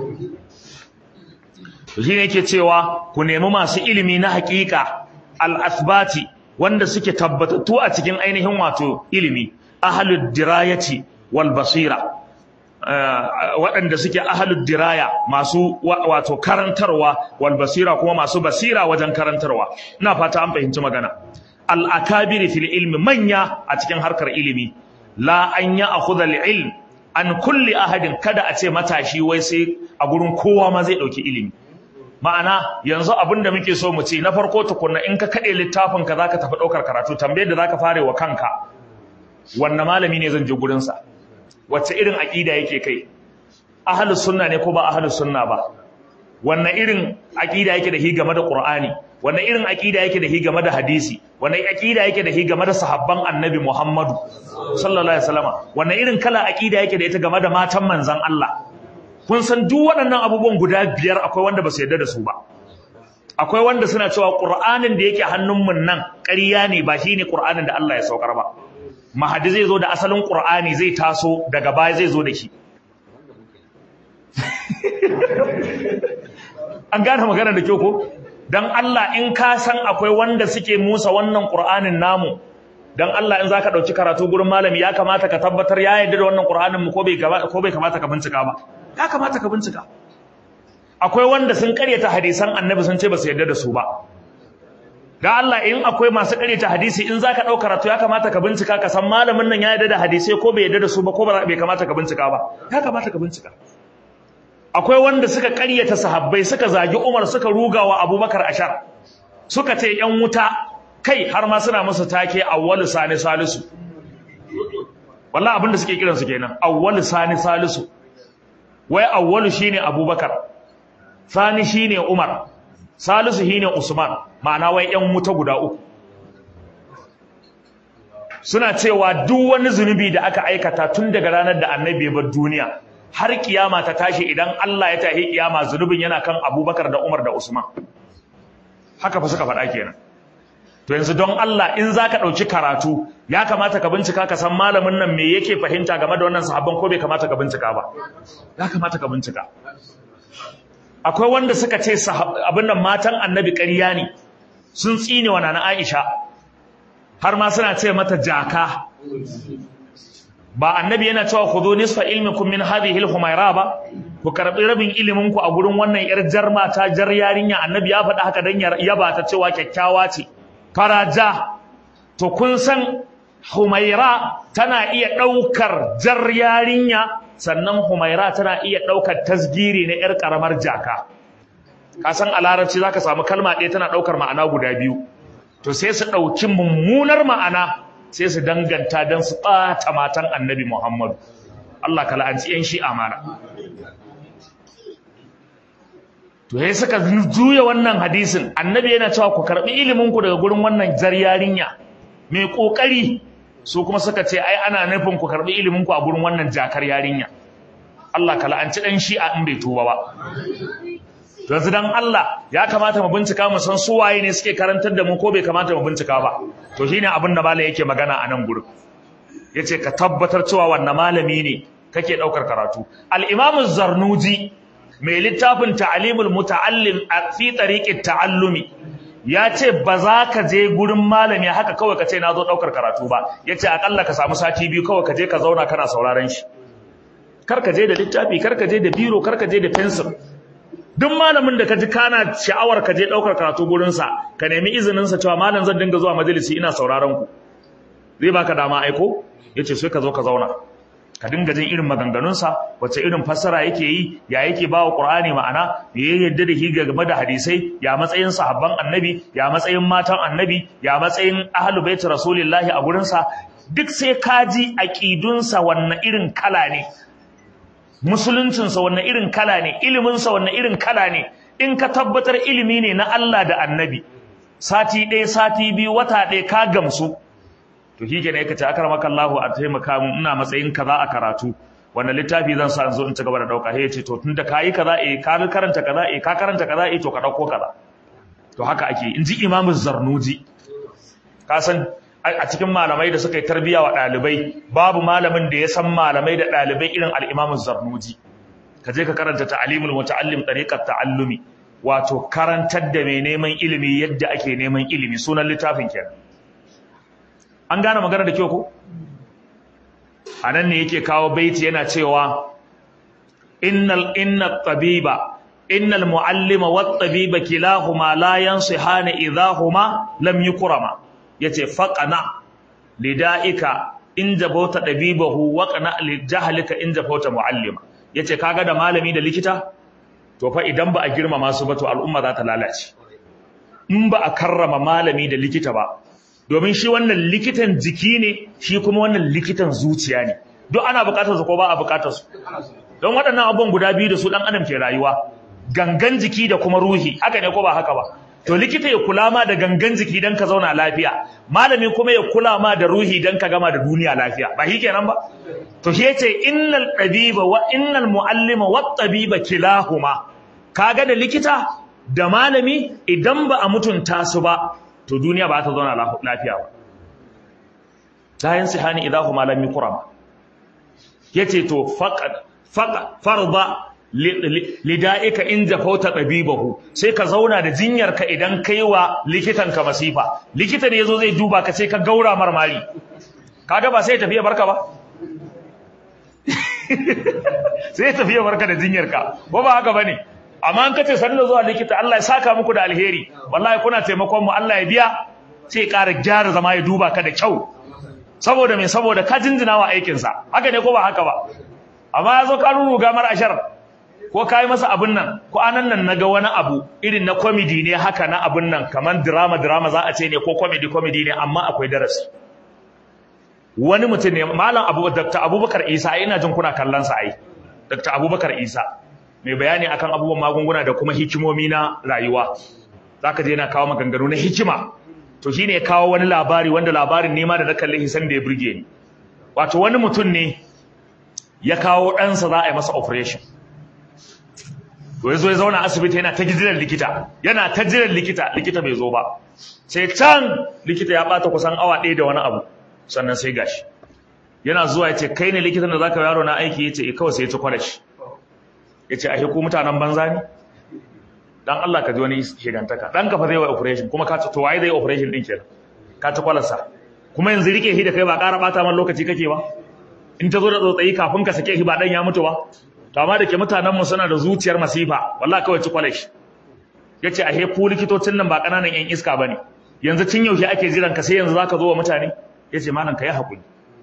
to shine yake cewa ku nemi masu ilimi na haƙiƙa al-athbati wanda suke tabbatattu a cikin ainihin wato ilimi ahlud dirayati wal basira waɗanda suke ahlud diraya masu wato karantarwa wal basira kuma masu basira wajen karantarwa ina fata an fahimci magana al akabiri fil ilmi manya a cikin harkar ilimi la an ya akhudha al ilm an kulli ahadin kada a ce matashi wai sai a gurin kowa ma zai dauki ilimi ma'ana yanzu abin da muke so mu ce na farko tukunna in ka kade littafin ka zaka tafi daukar karatu tambayar da zaka fare wa kanka wanne malami ne zan je gurin sa wacce irin aqida yake kai ahlus sunna ne ko ba ahlus sunna ba wanne irin aqida yake da hi game da qur'ani wanne irin aqida yake da hi game da hadisi wanne aqida yake da hi game da sahabban annabi muhammadu sallallahu alaihi wasallama wanne irin kala aqida yake da ita game da matan manzon Allah kun san duk waɗannan abubuwan guda biyar akwai wanda ba su yarda da su ba akwai wanda suna cewa qur'anin da yake hannun mun nan ƙarya ne ba shine qur'anin da Allah ya saukar ba mahadi zai zo da asalin qur'ani zai taso daga baya zai zo da shi an gane magana da kyau ko dan Allah in ka san akwai wanda suke musa wannan qur'anin namu dan Allah in zaka dauki karatu gurin malami ya kamata ka tabbatar ya yarda da wannan qur'anin mu ko bai ko bai kamata ka bincika ba ya kamata ka bincika akwai wanda sun karyata hadisan annabi sun ce ba su yarda da su ba da Allah in akwai masu karyata hadisi in zaka dauka karatu ya kamata ka bincika ka san malamin nan ya yarda da hadisi ko bai yarda da su ba ko bai kamata ka bincika ba ya kamata ka bincika akwai wanda suka karyata sahabbai suka zagi Umar suka rugawa Abubakar ashar suka ce yan wuta kai har ma suna musu take awwalu sani salisu wallahi abinda suke kiransu kenan awwalu sani salisu wai awwalu shine Abubakar sani shine Umar salisu shine Usman ma'ana wai yan wuta guda uku suna cewa duk wani zunubi da aka aikata tun daga ranar da annabi ya bar duniya har kiyama ta tashi idan Allah ya tahi kiyama zunubin yana kan Abubakar da Umar da Usman haka fa suka faɗa kenan to yanzu don Allah in zaka dauki karatu ya kamata ka bincika ka san malamin nan me yake fahimta game da wannan sahabban ko bai kamata ka bincika ba ya kamata ka bincika akwai wanda suka ce abin nan matan annabi ƙarya ne sun tsine wa nana Aisha har ma suna ce mata jaka ba annabi yana cewa khudhu nisfa ilmikum min hadhihi al-humayra ba ku karbi rabin ilimin ku a gurin wannan yar jar mata jar yarinya annabi ya faɗa haka dan yaba ta cewa kyakkyawa ce faraja to kun san humaira tana iya ɗaukar jar yarinya sannan humaira tana iya ɗaukar tasgiri na yar karamar jaka ka san a larabci zaka samu kalma ɗaya tana ɗaukar ma'ana guda biyu to sai su ɗauki mummunar ma'ana sai su danganta don su ɓata matan annabi Muhammadu. Allah ka la'anci ‘yan shi amana. To, ya suka juya wannan hadisin, annabi yana cewa ku karɓi iliminku daga gurin wannan jar yarinya, mai ƙoƙari su kuma suka ce, ai, ana nufin ku karɓi iliminku a gurin wannan jakar yarinya. Allah ka la'anci ɗan shi a in bai tuba ba. yanzu dan Allah ya kamata mu bincika mu san su waye ne suke karantar da mu ko bai kamata mu bincika ba to shine abin da malami yake magana a nan gurin yace ka tabbatar cewa wannan malami ne kake daukar karatu al-imam az-zarnuji mai littafin ta'limul muta'allim fi tariqit ta'allumi ya ce ba za ka je gurin malami haka kawai ka ce na zo daukar karatu ba yace akalla ka samu sati biyu kawai ka je ka zauna kana sauraron shi kar ka je da littafi kar ka je da biro kar ka je da pencil duk malamin da ka ji kana sha'awar ka je ɗaukar karatu gurinsa ka nemi izininsa cewa malam zan dinga zuwa majalisi ina sauraron ku zai baka dama aiko ya ce sai ka zo ka zauna ka dinga jin irin maganganunsa wacce irin fassara yake yi ya yake ba wa ƙur'ani ma'ana ya yadda da shi game da hadisai ya matsayin sahabban annabi ya matsayin matan annabi ya matsayin ahlu baiti rasulillahi a gurinsa duk sai ka ji aƙidunsa wannan irin kala ne musuluncinsa wanne irin kala ne iliminsa wanne irin kala ne in ka tabbatar ilimi ne na Allah da annabi sati ɗaya sati biyu wata ɗaya ka gamsu to shi kenan yake ce akar maka Allahu a taimaka mun ina matsayin kaza a karatu wanda littafi zan sa in zo in ci gaba da dauka sai ya ce to tunda kayi kaza eh ka karanta kaza eh ka karanta kaza eh to ka dauko kaza to haka ake in ji imamu zarnuji ka san a cikin malamai da suka yi tarbiya wa ɗalibai babu malamin da ya san malamai da ɗalibai irin al'imamu zarnuji ka je ka karanta ta'alimul muta'allim tariqat ta'allumi wato karantar da mai neman ilimi yadda ake neman ilimi sunan littafin kenan an gane magana da kyau ko anan ne yake kawo baiti yana cewa innal innat tabiba innal muallima wat tabiba kilahuma la yansihani idahuma lam yukrama yace faqana lidaika in jabota dabibahu waqana lijahlika in jabota muallima yace kaga da malami da likita to fa idan ba a girmama su ba to al'umma za ta lalace in ba a karrama malami da likita ba domin shi wannan likitan jiki ne shi kuma wannan likitan zuciya ne duk ana bukatar su ko ba a bukatar su don waɗannan abubuwan guda biyu da su dan adam ke rayuwa gangan jiki da kuma ruhi haka ne ko ba haka ba to likita ya kula ma da gangan jiki dan ka zauna lafiya malami kuma ya kula ma da ruhi dan ka gama da duniya lafiya ba shi kenan ba to shi yace innal tabiba wa innal muallima wat tabiba kilahuma kaga da likita da malami idan ba a mutunta su ba to duniya ba ta zauna lafiya ba la yansihani idahuma lam yukrama yace to faqad farda lida'ika in jafauta tabibahu sai ka zauna da jinyarka idan kai wa likitanka masifa likita ne yazo zai duba ka sai ka gaura marmari kaga ba sai tafiya barka ba sai tafiya barka da jinyarka ko ba haka bane amma an kace sanin zuwa likita Allah ya saka muku da alheri wallahi kuna taimakon mu Allah ya biya sai ya ƙara gyara zama ya duba ka da kyau saboda me saboda ka jinjina wa aikin sa haka ne ko ba haka ba amma yazo ka ruruga mar ashar ko kai masa abun nan ko anan nan naga wani abu irin na comedy ne haka na abun nan kaman drama drama za a ce ne ko comedy comedy ne amma akwai darasi wani mutum ne malam Abu Dr. Abubakar Isa ina jin kuna kallon sa ai Dr. Abubakar Isa mai bayani akan abubuwan magunguna da kuma hikimomi na rayuwa zaka je yana kawo maganganu na hikima to shine ya kawo wani labari wanda labarin nema da na kalle shi san da ya burge ni wato wani mutum ne ya kawo ɗansa za a yi masa operation to ya zo ya zauna asibiti yana ta jiran likita yana ta jiran likita likita bai zo ba sai can likita ya bata kusan awa ɗaya da wani abu sannan sai gashi yana zuwa ya ce kai ne likitan da zaka yaro na aiki ya ce kawai sai ya ci kwalashi ya ce ashe ku mutanen banza ne dan Allah ka ji wani shigantaka dan ka fa zai wa operation kuma ka to waye zai operation din kenan ka ci kwalarsa kuma yanzu rike shi da kai ba ƙara bata man lokaci kake ba in ta zo da tsotsayi kafin ka sake shi ba dan ya mutu ba to amma da ke mutanen mu suna da zuciyar masifa wallahi kawai ci kwalashi yace ashe ku likitocin nan ba kananan yan iska bane yanzu tun yaushe ake jiran ka sai yanzu zaka zo wa mutane yace malam ka yi hakuri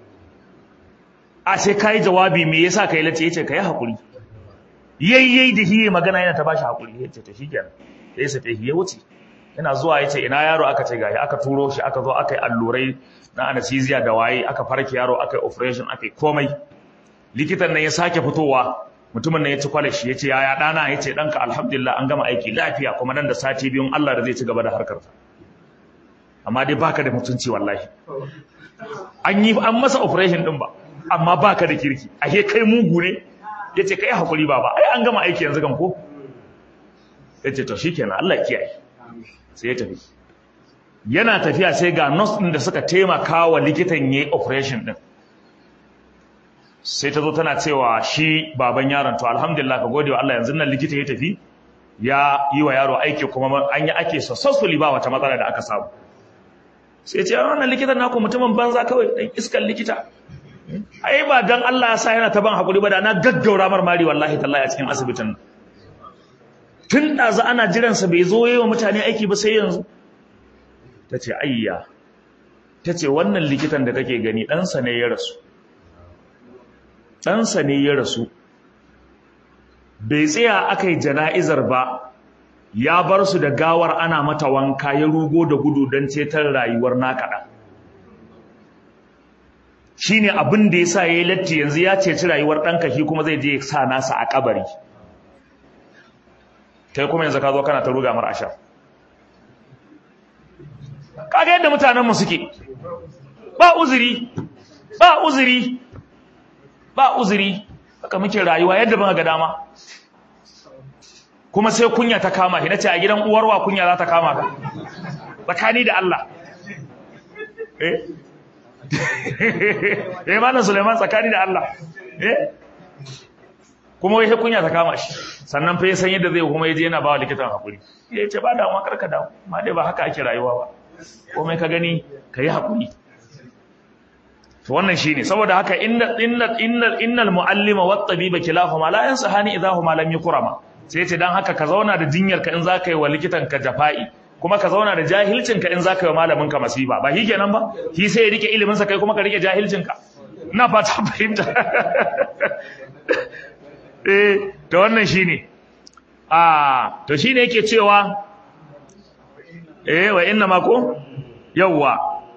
a sai kai jawabi me yasa kai lace yace ka yi hakuri yayyai da hiye magana yana ta bashi hakuri yace to shikenan sai sa tafi ya wuce yana zuwa yace ina yaro aka ce gashi aka turo shi aka zo aka yi allurai na anesthesia da waye aka farke yaro aka yi operation aka yi komai likitan nan ya sake fitowa mutumin nan ya ci kwalashi yace yaya dana yace danka alhamdulillah an gama aiki lafiya kuma nan da sati biyun Allah da zai ci gaba da harkar amma dai baka da mutunci wallahi an yi an masa operation din ba amma baka da kirki ahe kai mugu ne ya ce ka yi haƙuri ba ba ai an gama aiki yanzu kan ko ya ce to shi kenan Allah kiyaye sai ya tafi yana tafiya sai ga nurse ɗin da suka taimaka wa likitan ya yi operation ɗin sai ta zo tana cewa shi baban yaron to alhamdulillah ka gode wa Allah yanzu nan likita ya tafi ya yi wa yaro aiki kuma an yi ake successfully ba wata matsala da aka samu sai ce wannan likitan naku mutumin banza kawai dan iskan likita ai ba dan Allah ya sa yana ta ban hakuri ba da na gaggaura marmari wallahi tallahi a cikin asibitin tun da za ana jiran sa bai zo yayi wa mutane aiki ba sai yanzu tace ayya tace wannan likitan da kake gani dan sa ne ya rasu dan sa ne ya rasu bai tsaya akai jana'izar ba ya bar su da gawar ana mata wanka ya rugo da gudu don cetar rayuwar nakaɗa shi ne abin da ya sa ya yi latti yanzu ya ceci rayuwar ɗanka shi kuma zai je sa nasa a ƙabari kai kuma yanzu ka zo kana ta ruga mar asha kaga yadda mutanenmu suke ba uzuri ba uzuri ba uzuri haka muke rayuwa yadda muka ga dama kuma sai kunya ta kama shi nace a gidan uwarwa kunya za ta kama ka tsakani da Allah eh eh malam Suleiman tsakani da Allah eh kuma wai kunya ta kama shi sannan fa ya san yadda zai kuma yaje yana bawa likitan hakuri ya ce ba damuwa karka damu amma dai ba haka ake rayuwa ba komai ka gani kai hakuri to wannan shine saboda haka inna inna innal innal muallima wat tabiba kilahuma la yansahani idahuma lam yukrama sai ce dan haka ka zauna da jinyar ka in zaka yi wa likitan ka jafa'i kuma ka zauna da jahilcin ka in zaka yi wa malamin ka masiba ba shi kenan ba shi sai ya rike ilimin sa kai kuma ka rike jahilcin ka ina fata fahimta eh to wannan shine ah to shine yake cewa eh wa inna ma ko yawwa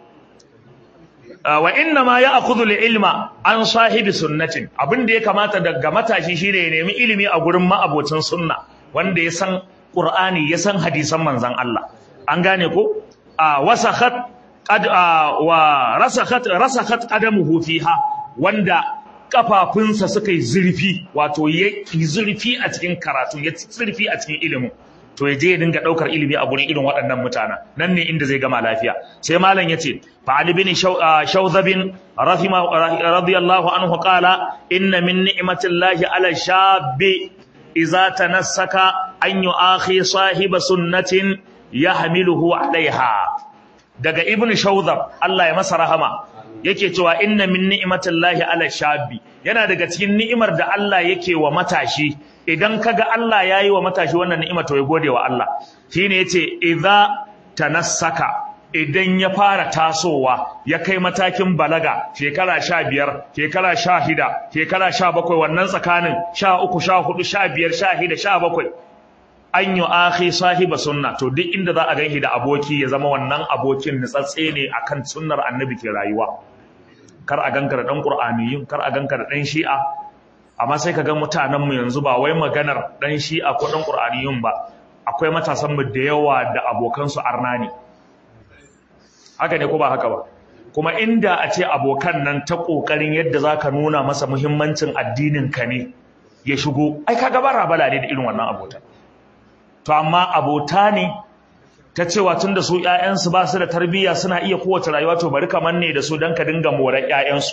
wa inna ma ya'khudhu al-ilma an sahibi sunnatin abinda ya kamata daga matashi shine ya nemi ilimi a gurin ma'abocin sunna wanda ya san qur'ani ya san hadisan manzon Allah an gane ko wasakhat qad wa rasakhat rasakhat qadamuhu fiha wanda kafafunsa suka yi zurfi wato ya yi zurfi a cikin karatu ya zurfi a cikin ilimin to ya je ya dinga daukar ilimi a gurin irin waɗannan mutanen nan ne inda zai gama lafiya sai malam yace fa ali bin shawzabin rahima radiyallahu anhu qala inna min ni'matillahi ala shabbi idza tanassaka an yu'akhi sahiba sunnatin yahmiluhu alaiha daga ibnu shawzab Allah ya masa rahama yake cewa inna min ni'matillahi ala shabbi yana daga cikin ni'imar da Allah yake wa matashi idan kaga Allah yayi wa matashi wannan ni'ima to ya gode wa Allah shine yace idza tanassaka idan ya fara tasowa ya kai matakin balaga shekara 15 shekara 16 shekara 17 wannan tsakanin 13 14 15 16 17 an yi akhi sahiba sunna to duk inda za a ganshi da aboki ya zama wannan abokin nutsatse ne akan sunnar annabi ke rayuwa kar a ganka da dan qur'aniyin kar a ganka da dan shi'a amma sai ka ga mutanen mu yanzu ba wai maganar dan shi'a ko dan qur'aniyun ba akwai matasan mu da yawa da abokan su arna ne haka ne ko ba haka ba kuma inda a ce abokan nan ta kokarin yadda zaka nuna masa muhimmancin addinin ka ne ya shigo ai kaga bara bala ne da irin wannan abota to amma abota ne ta cewa tun da su ‘ya'yansu ba su da tarbiyya suna iya kowace rayuwa to bari kamar ne da su don ka dinga morar ‘ya'yansu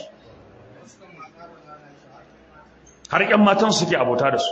har ‘yan matan suke abota da su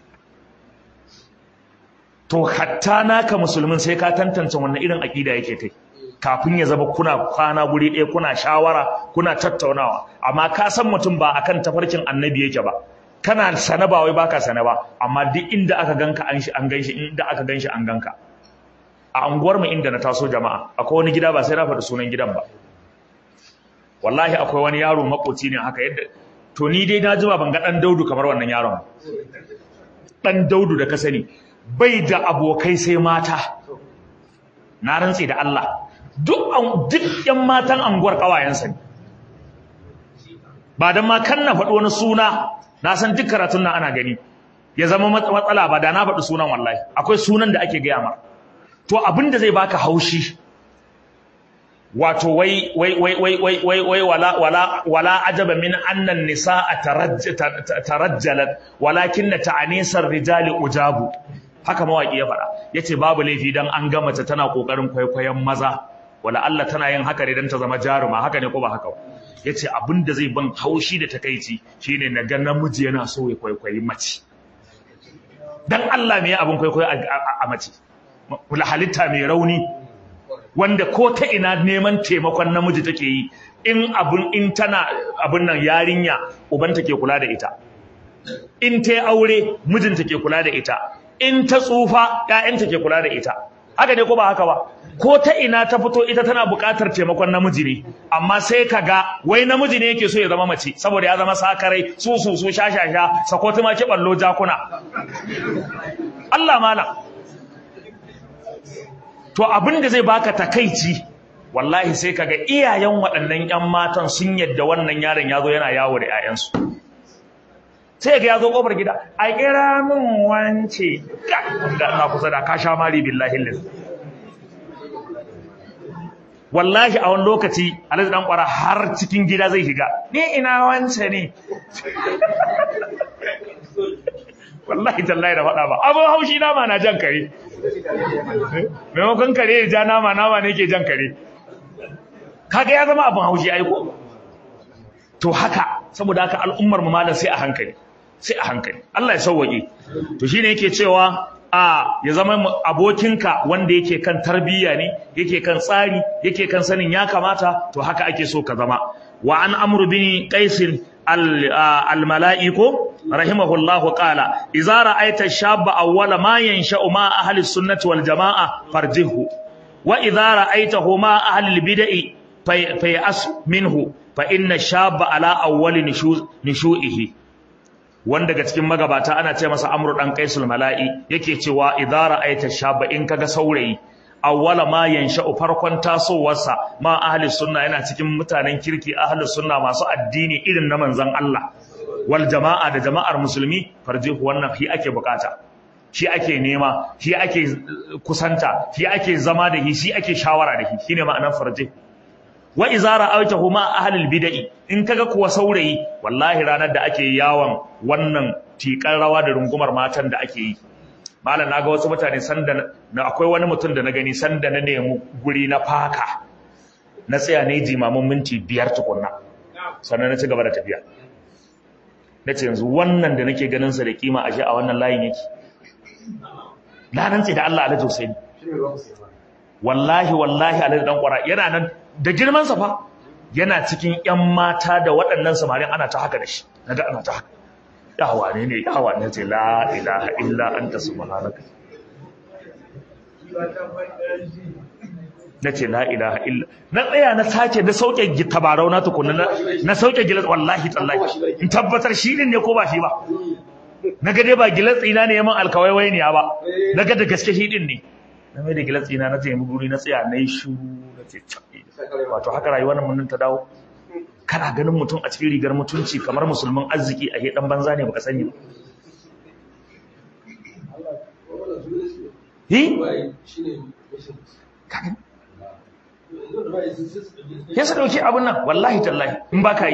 to hatta naka musulmin sai ka tantance wannan irin aƙida yake kai kafin ya zama kuna kwana guri ɗaya kuna shawara kuna tattaunawa amma ka san mutum ba akan tafarkin annabi yake ba kana sana ba wai baka sana ba amma duk inda aka ganka an shi an ganshi inda aka ganshi an ganka a unguwar mu inda na taso jama'a akwai wani gida ba sai na faɗi sunan gidan ba wallahi akwai wani yaro makoci ne haka yadda to ni dai na jima ban ga dan Daudu kamar wannan yaron dan Daudu da ka sani bai da abokai sai mata na rantsi da Allah duk duk yan matan anguwar kawayensa ne ba dan ma kan na faɗi wani suna na san duk karatun nan ana gani ya zama matsala ba da na faɗi sunan wallahi akwai sunan da ake gaya ma to abin da zai baka haushi wato wai wai wai wai wai wai wai wala wala wala ajaba min anna an-nisaa tarajjalat walakinna ta'anisar rijali ujabu haka mawaki ya faɗa yace babu laifi dan an ga mace tana kokarin kwaikwayon maza wala Allah tana yin haka ne dan ta zama jaruma haka ne ko ba haka ba yace abin da zai ban haushi da takeici shine na ga namiji yana so ya kwaikwayi mace dan Allah me abin kwaikwayo a mace kula halitta mai rauni wanda ko ta ina neman taimakon namiji take yi in abun in tana abun nan yarinya uban take kula da ita in ta aure mijin take kula da ita in ta tsufa ƴaƴan take kula da ita haka ne ko ba haka ba ko ta ina ta fito ita tana buƙatar taimakon namiji ne amma sai ka ga wai namiji ne yake so ya zama mace saboda ya zama sakarai su su su sha sha sha sakoti ma ki ballo jakuna Allah malam to abin da zai baka takaici wallahi sai kaga iyayen waɗannan ƴan matan sun yadda wannan yaron ya zo yana yawo da ƴaƴansu sai ga ya zo ƙofar gida a kira min wance da ina kusa da ka sha mari billahi lillahi wallahi a wani lokaci alhaji dan kwara har cikin gida zai shiga ni ina wance ne wallahi tallahi da faɗa ba abin haushi nama na jan kare maimakon kare ya ja nama nama ne ke jan kare kaga ya zama abin haushi aiko to haka saboda haka al'ummar mu malam sai a hankali sai a hankali Allah ya sauwaƙe to shine yake cewa a ya zama abokinka wanda yake kan tarbiyya ne yake kan tsari yake kan sanin ya kamata to haka ake so ka zama wa an amru bin qais al malaiko rahimahullahu qala idza ra'aita shabba awwala ma yansha'u ma ahli sunnati wal jamaa farjihu wa idza ra'aitahu ma ahli al bid'i fayas minhu fa inna shabba ala awwali nishu'ihi wanda daga cikin magabata ana ce masa amru dan qaisul mala'i yake cewa idza ra'aita shabba in kaga saurayi awwala ma yansha'u farkon tasowarsa ma ahli sunna yana cikin mutanen kirki ahli sunna masu addini irin na manzon Allah wal jama'a da jama'ar musulmi farjihu wannan shi ake bukata shi ake nema shi ake kusanta shi ake zama da shi shi ake shawara da shi shine ma'anar farjihu wa iza ra'aytahu ma ahlil bid'i in kaga kuwa saurayi wallahi ranar da ake yawon wannan tikan rawa da rungumar matan da ake yi malam naga wasu mutane sanda na akwai wani mutum da na gani sanda na nemi guri na faka na tsaya ne jimamin minti biyar tukunna sannan na ci gaba da tafiya na ce yanzu wannan da nake ganin sa da kima ashe a wannan layin yake na rantse da Allah alhaji Husaini wallahi wallahi alhaji dan kwara yana nan da girman sa fa yana cikin ƴan mata da waɗannan samarin ana ta haka da shi naga ana ta haka yawa ne ne yawa ne ce la ilaha illa anta subhanaka nace la ilaha illa na tsaya na sake na sauke tabarau na tukunna na sauke gilas wallahi tallahi in tabbatar shi ne ko ba shi ba naga dai ba gilas ina ne yaman alkawaiwai ne ba naga da gaske shi din ne na mai da gilas ina na tsaye guri na tsaya na yi shuru na ce wato haka rayuwar mun ta dawo kana ganin mutum a cikin rigar mutunci kamar musulmin arziki a dan banza ne baka sani ba Hi? Ya sa dauki abin nan wallahi tallahi in ba ka yi.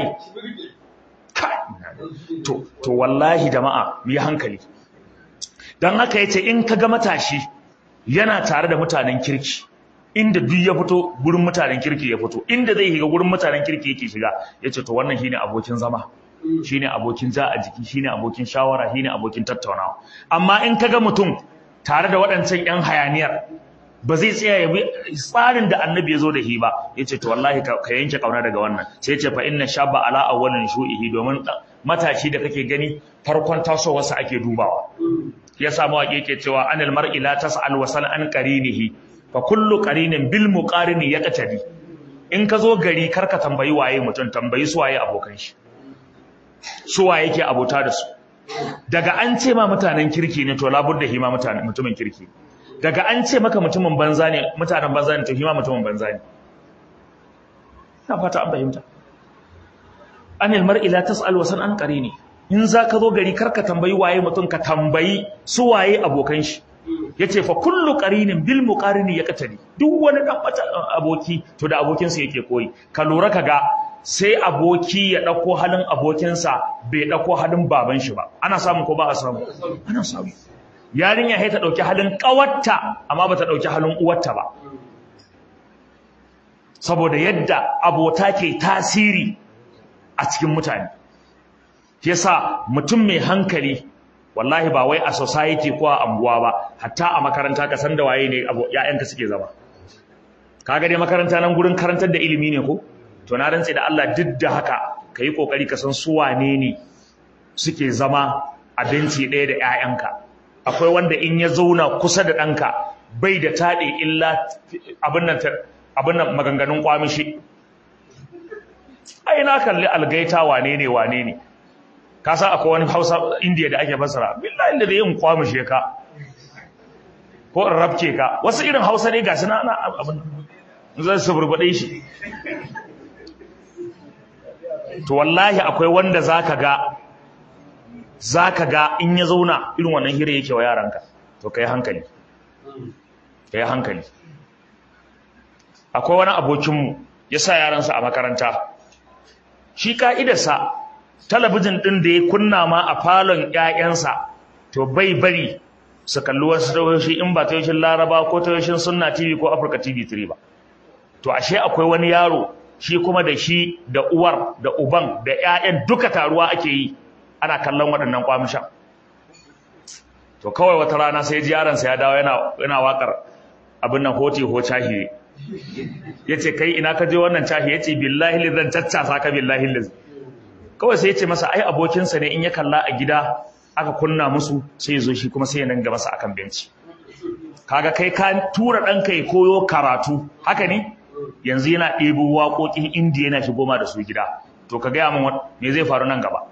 To, to wallahi jama'a mu yi hankali. Don haka yace in ka ga matashi yana tare da mutanen kirki inda duk ya fito gurin mutanen kirki ya fito inda zai shiga gurin mutanen kirki yake shiga yace to wannan shine abokin zama shine abokin ja a jiki shine abokin shawara shine abokin tattaunawa amma in kaga mutum tare da waɗancan ƴan hayaniyar ba zai tsaya ya bi tsarin da annabi ya zo da shi ba yace to wallahi ka yanke kauna daga wannan sai yace fa inna shabba ala awwalin shu'ihi domin matashi da kake gani farkon tasowarsa ake dubawa ya samu waƙe ke cewa anil mar'i la tas'al wa sal an qarinihi fa kullu qarinin bil muqarini yaqtadi in ka zo gari karka tambayi waye mutum tambayi su waye abokan shi su waye yake abota da su daga an ce ma mutanen kirki ne to labudda hima mutanen mutumin kirki daga an ce maka mutumin banza ne mutanen banza ne to hima mutumin banza ne ina fata an fahimta anil mar'i la tas'al wa sal an qarini in za ka zo gari karka tambayi waye mutum ka tambayi su waye abokan shi yace fa kullu qarinin bil muqarini yaqtadi duk wani dan aboki to da abokin sa yake koyi ka lura kaga sai aboki ya dauko halin abokin sa bai dauko halin baban shi ba ana samu ko ba a samu ana samu yarinya sai ta dauki halin kawarta amma bata dauki halin uwarta ba saboda yadda abota ke tasiri a cikin mutane yasa mutum mai hankali wallahi ba wai a society ko a anguwa ba hatta a makaranta ka san da waye ne ƴaƴanka suke zama kaga dai makaranta nan gurin karantar da ilimi ne ko to na rantse da Allah duk da haka kai kokari ka san su wane ne suke zama a benci ɗaya da ƴaƴanka akwai wanda in ya zauna kusa da ɗanka bai da taɗe illa abin nan abin nan maganganun kwamishi ai na kalli algaita wane ne wane ne ka san akwai wani hausa indiya da ake fasara billahi da zai yin kwamushe ka ko in rabke ka wasu irin hausa ne gasu na abin zai su burbaɗe shi to wallahi akwai wanda zaka ga zaka ga in ya zauna irin wannan hira yake wa yaranka to kai hankali kai hankali akwai wani abokinmu ya sa yaransa a makaranta shi ka'idarsa talabijin ɗin da ya kunna ma a falon ‘ya'yansa to bai bari su kalli wasu tayoshi in ba tayoshin laraba ko tayoshin sunna tv ko africa tv 3 ba to ashe akwai wani yaro shi kuma da shi da uwar da uban da 'ya'yan duka taruwa ake yi ana kallon waɗannan kwamishan to kawai wata rana sai ji yaronsa ya dawo yana yana wakar abin nan hoti ho cahi yace kai ina ka je wannan cahi yace billahi li zan caccasa ka billahi li kawai sai yace masa ai abokinsa ne in ya kalla a gida aka kunna musu sai ya zo shi kuma sai ya nan masa akan benci kaga kai ka tura ɗanka ya koyo karatu haka ne yanzu yana ɗebo waƙoƙin indiya yana shigo ma da su gida to ka gaya min me zai faru nan gaba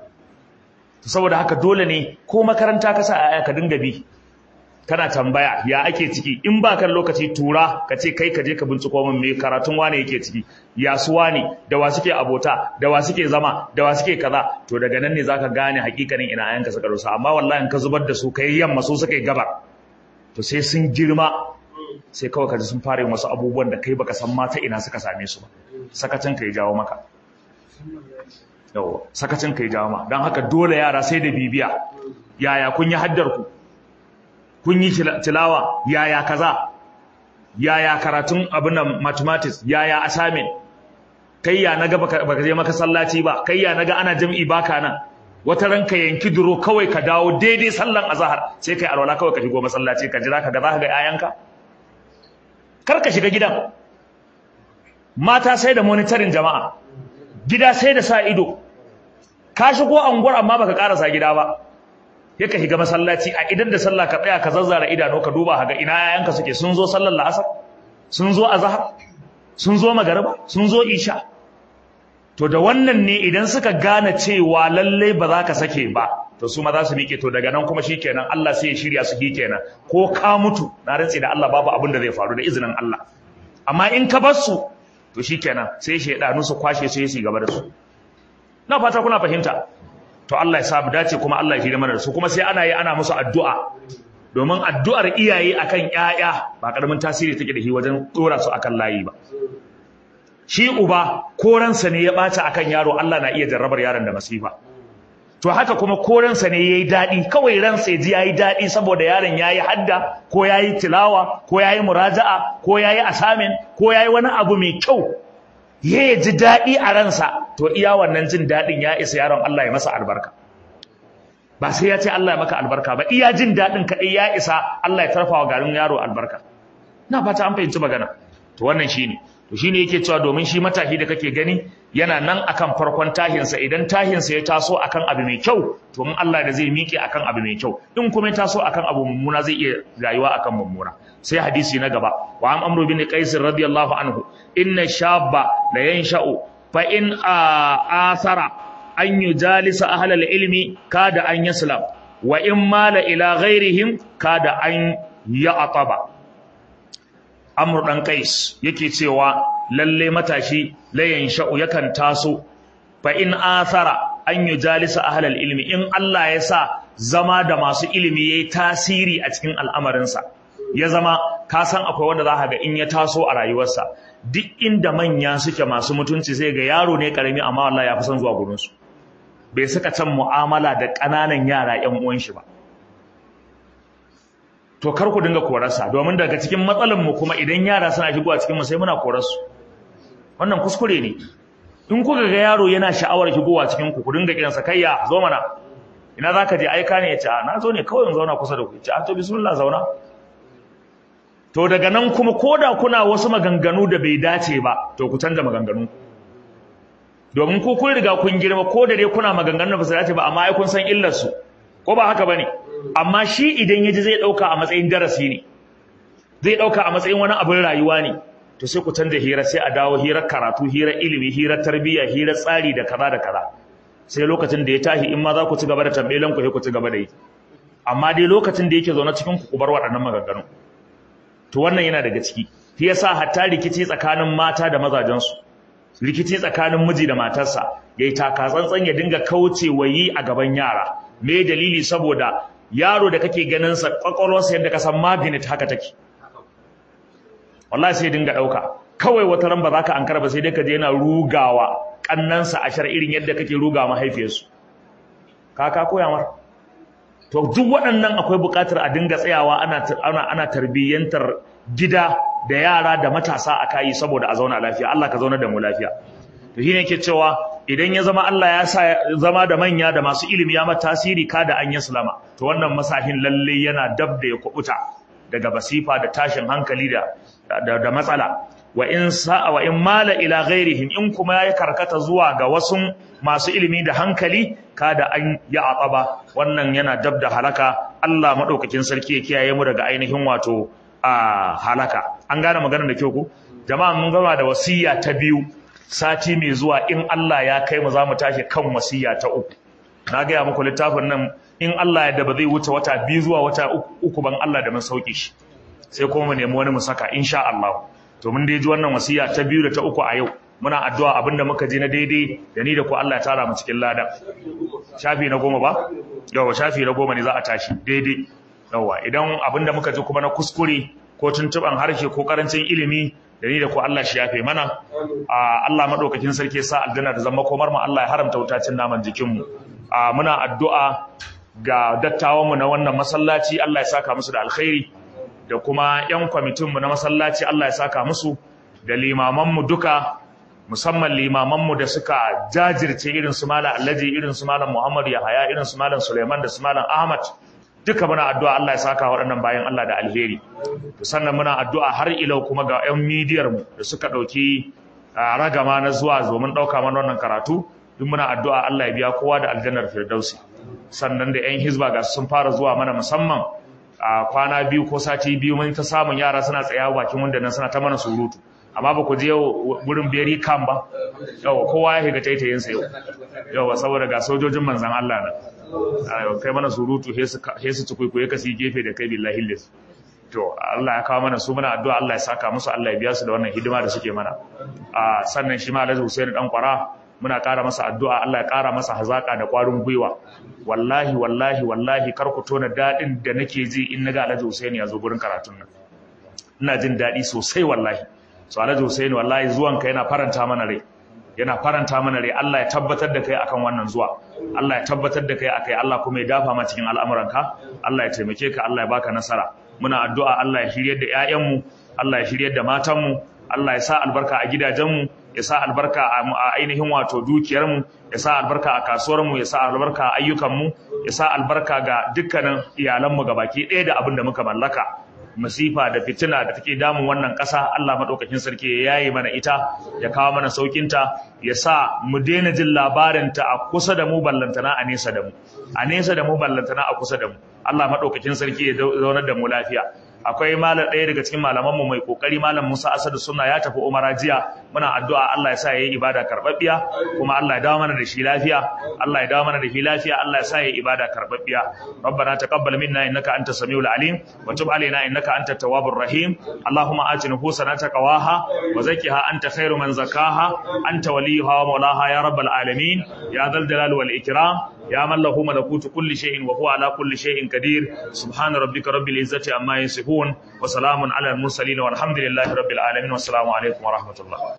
saboda haka dole ne ko makaranta ka sa aya ka dinga bi kana tambaya ya ake ciki in ba kan lokaci tura ka ce kai ka je ka binciko min me karatun wane yake ciki ya su wane da wa suke abota da wa suke zama da wa suke kaza to daga nan ne zaka gane hakikanin ina ayanka suka rusa amma wallahi in ka zubar da su kai yamma su suka yi gabar to sai sun girma sai kawai kaji sun fara yin wasu abubuwan da kai baka san mata ina suka same su ba sakacin ka ya jawo maka yawa sakacin ka ya jawo ma don haka dole yara sai da bibiya yaya kun yi haddar ku kun yi tilawa yaya kaza yaya karatun abin nan mathematics yaya assignment kai ya naga baka je maka sallaci ba kai ya naga ana jam'i baka nan wata ranka yanki duro kawai ka dawo daidai sallan azhar sai kai alwala kawai ka shigo masallaci ka jira ka ga za ka ga ayanka kar ka shiga gidan mata sai da monitoring jama'a gida sai da sa ido ka shigo anguwar amma baka karasa gida ba yaka shiga masallaci a idan da sallah ka tsaya ka zazzara idanu ka duba haga ina yayanka suke sun zo sallar la'asar sun zo azhar sun zo magariba sun zo isha to da wannan ne idan suka gane cewa lalle ba za ka sake ba to su ma za su miƙe to daga nan kuma shikenan Allah sai ya shirya su kenan ko ka mutu na rantsi da Allah babu abin da zai faru da izinin Allah amma in ka bar su to shikenan sai shedanu su kwashe su yi gaba da su na fata kuna fahimta to Allah ya sa mu dace kuma Allah ya shirya mana da su kuma sai ana yi ana musu addu'a domin addu'ar iyaye akan ƴaƴa ba karamin tasiri take da shi wajen dora su akan layi ba shi uba koransa ne ya ɓata akan yaro Allah na iya jarrabar yaron da masifa to haka kuma koransa ne yayi daɗi kawai ransa ya ji yayi daɗi saboda yaron yayi hadda ko yayi tilawa ko yayi muraja'a ko yayi asamin ko yayi wani abu mai kyau ya ji daɗi a ransa to iya wannan jin daɗin ya isa yaron Allah ya masa albarka ba sai ya ce Allah ya maka albarka ba iya jin daɗin kaɗai ya isa Allah ya tarfa wa garin yaro albarka na fata an fahimci magana to wannan shine to shine yake cewa domin shi matahi da kake gani yana nan akan farkon tahinsa idan tahinsa ya taso akan abu mai kyau to in Allah da zai miƙe akan abu mai kyau in kuma ya taso akan abu mummuna zai iya rayuwa akan mummuna sai hadisi na gaba wa am amru bin qais radiyallahu anhu inna shabba la yansha'u fa in athara an yujalisa ahlal ilmi kada an yaslam wa in mala ila ghairihim kada an ya'taba Amr dan Qais yake cewa lalle matashi layan sha'u yakan taso fa in athara an yujalisa ahlal ilmi in Allah ya sa zama da masu ilimi yayi tasiri a cikin al'amarinsa ya zama ka san akwai wanda za ga in ya taso a rayuwarsa duk inda manya suke masu mutunci sai ga yaro ne karami amma wallahi ya fi son zuwa gurin su bai saka can mu'amala da ƙananan yara ƴan uwan shi ba to kar ku dinga korarsa domin daga cikin matsalan mu kuma idan yara suna shigowa cikin mu sai muna korarsu wannan kuskure ne in kuka ga yaro yana sha'awar shigowa cikin ku ku dinga kiransa kayya zo mana ina zaka je aika ne ya ce na zo ne kawai in zauna kusa da ku ce a to bismillah zauna to daga nan kuma koda kuna wasu maganganu da bai dace ba to ku canza maganganu domin ku kun riga kun girma ko da dai kuna maganganun da ba su dace ba amma ai kun san illar su ko ba haka bane amma shi idan yaji zai dauka a matsayin darasi ne zai dauka a matsayin wani abin rayuwa ne to sai ku canza hira sai a dawo hirar karatu hirar ilimi hirar tarbiyya hirar tsari da kaza da kaza sai lokacin da ya tashi in ma za ku ci gaba da tambayelan ku sai ku ci gaba da yi amma dai lokacin da yake zaune cikin ku ku bar waɗannan maganganu to wannan yana daga ciki shi yasa hatta rikici tsakanin mata da mazajensu rikici tsakanin miji da matarsa yayi taka tsantsan ya dinga kauce wayi a gaban yara me dalili saboda yaro da kake ganin sa kwakwalwarsa yadda ka san magnet haka take wallahi sai dinga dauka kawai wata ran ba za ka ankara ba sai dai ka je yana rugawa kannansa a shar irin yadda kake ruga mahaifiyarsu ka ka koya mar to duk waɗannan akwai buƙatar a dinga tsayawa ana ana ana tarbiyyantar gida da yara da matasa a kayi saboda a zauna lafiya Allah ka zauna da mu lafiya to shine yake cewa idan ya zama Allah ya sa zama da manya da masu ilimi ya mata tasiri kada an yaslama to wannan masahin lalle yana dab da ya kubuta daga basifa da tashin hankali da da, matsala wa in sa'a wa in mala ila ghairihim in kuma ya karkata zuwa ga wasu masu ilimi da hankali kada an ya ataba wannan yana dab da halaka Allah madaukakin sarki ya kiyaye mu daga ainihin wato a halaka an gane maganar da kyau ko jama'a mun gama da wasiya ta biyu sati mai zuwa in Allah ya kai mu za mu tashi kan wasiya ta uku na gaya muku littafin nan in Allah ya da ba zai wuce wata biyu zuwa wata uku ban Allah da mun sauke shi sai kuma mu nemi wani mu saka insha Allah to mun dai ji wannan wasiya ta biyu da ta uku a yau muna addu'a abinda muka ji na daidai da ni da ku Allah ya tara mu cikin lada shafi na goma ba yawa shafi na goma ne za a tashi daidai yawa idan abinda muka ji kuma na kuskure ko tuntuban harshe ko karancin ilimi da ni da ku Allah shi yafe mana Allah madaukakin sarki sa aljanna da zama komar mu Allah ya haramta wutacin naman jikin mu muna addu'a ga dattawan mu na wannan masallaci Allah ya saka musu da alkhairi da kuma yan kwamitin mu na masallaci Allah ya saka musu da limaman mu duka musamman limaman mu da suka jajirce irin su malam Alhaji irin su malam Muhammad Yahaya irin su malam Suleiman da su malam Ahmad duka muna addu'a Allah ya saka waɗannan bayan Allah da alheri to sannan muna addu'a har ilau kuma ga 'yan midiyar mu da suka ɗauki ragama na zuwa domin ɗauka mana wannan karatu duk muna addu'a Allah ya biya kowa da aljannar firdausi sannan da 'yan hizba ga sun fara zuwa mana musamman a kwana biyu ko sati biyu mun ta samun yara suna tsaya bakin wanda nan suna ta mana surutu amma ba ku je wurin beri kan ba yawa kowa ya shiga taitayinsa yau yawa saboda ga sojojin manzan Allah nan kai mana surutu he su ci kwaikwaye ka si gefe da kai billahi lis to Allah ya kawo mana su muna addu'a Allah ya saka musu Allah ya biya su da wannan hidima da suke mana a sannan shi ma Alhaji Hussein dan kwara muna ƙara masa addu'a Allah ya ƙara masa hazaka da ƙwarin gwiwa wallahi wallahi wallahi kar ku tona daɗin da nake ji in naga Alhaji Hussein ya zo gurin karatun nan ina jin daɗi sosai wallahi so Alhaji Hussein wallahi zuwan ka yana faranta mana rai yana faranta mana rai Allah ya tabbatar da kai akan wannan zuwa Allah ya tabbatar da kai akai Allah kuma ya dafa ma cikin al'amuranka Allah ya taimake ka Allah ya baka nasara muna addu'a Allah ya shiryar da ƴaƴanmu Allah ya shiryar da matanmu Allah ya sa albarka a gidajenmu ya sa albarka a ainihin wato dukiyarmu ya sa albarka a kasuwarmu ya sa albarka a ayyukanmu ya sa albarka ga dukkanin iyalanmu gabaki ɗaya da abin da muka mallaka masifa da fitina da take damun wannan ƙasa Allah maɗaukakin sarki ya yaye mana ita ya kawo mana saukinta ya sa mu daina jin labarinta a kusa da mu ballantana a nesa da mu a nesa da mu ballantana a kusa da mu Allah maɗaukakin sarki ya zaunar da mu lafiya akwai malam ɗaya daga cikin malamanmu mai kokari malam Musa Asadu Sunna ya tafi Umara jiya muna addu'a Allah ya sa yayi ibada karbabbiya kuma Allah ya dawo mana da shi lafiya Allah ya dawo mana da shi lafiya Allah ya sa yayi ibada karbabbiya ربنا تقبل منا انك انت السميع العليم وتب علينا انك انت التواب الرحيم اللهم آت نفوسنا تقواها وزكها انت خير من زكاها انت وليها ومولاها يا رب العالمين يا ذا الجلال والاكرام يا من له ملكوت كل شيء وهو على كل شيء قدير سبحان ربك رب العزة عما يصفون وسلام على المرسلين والحمد لله رب العالمين والسلام عليكم ورحمة الله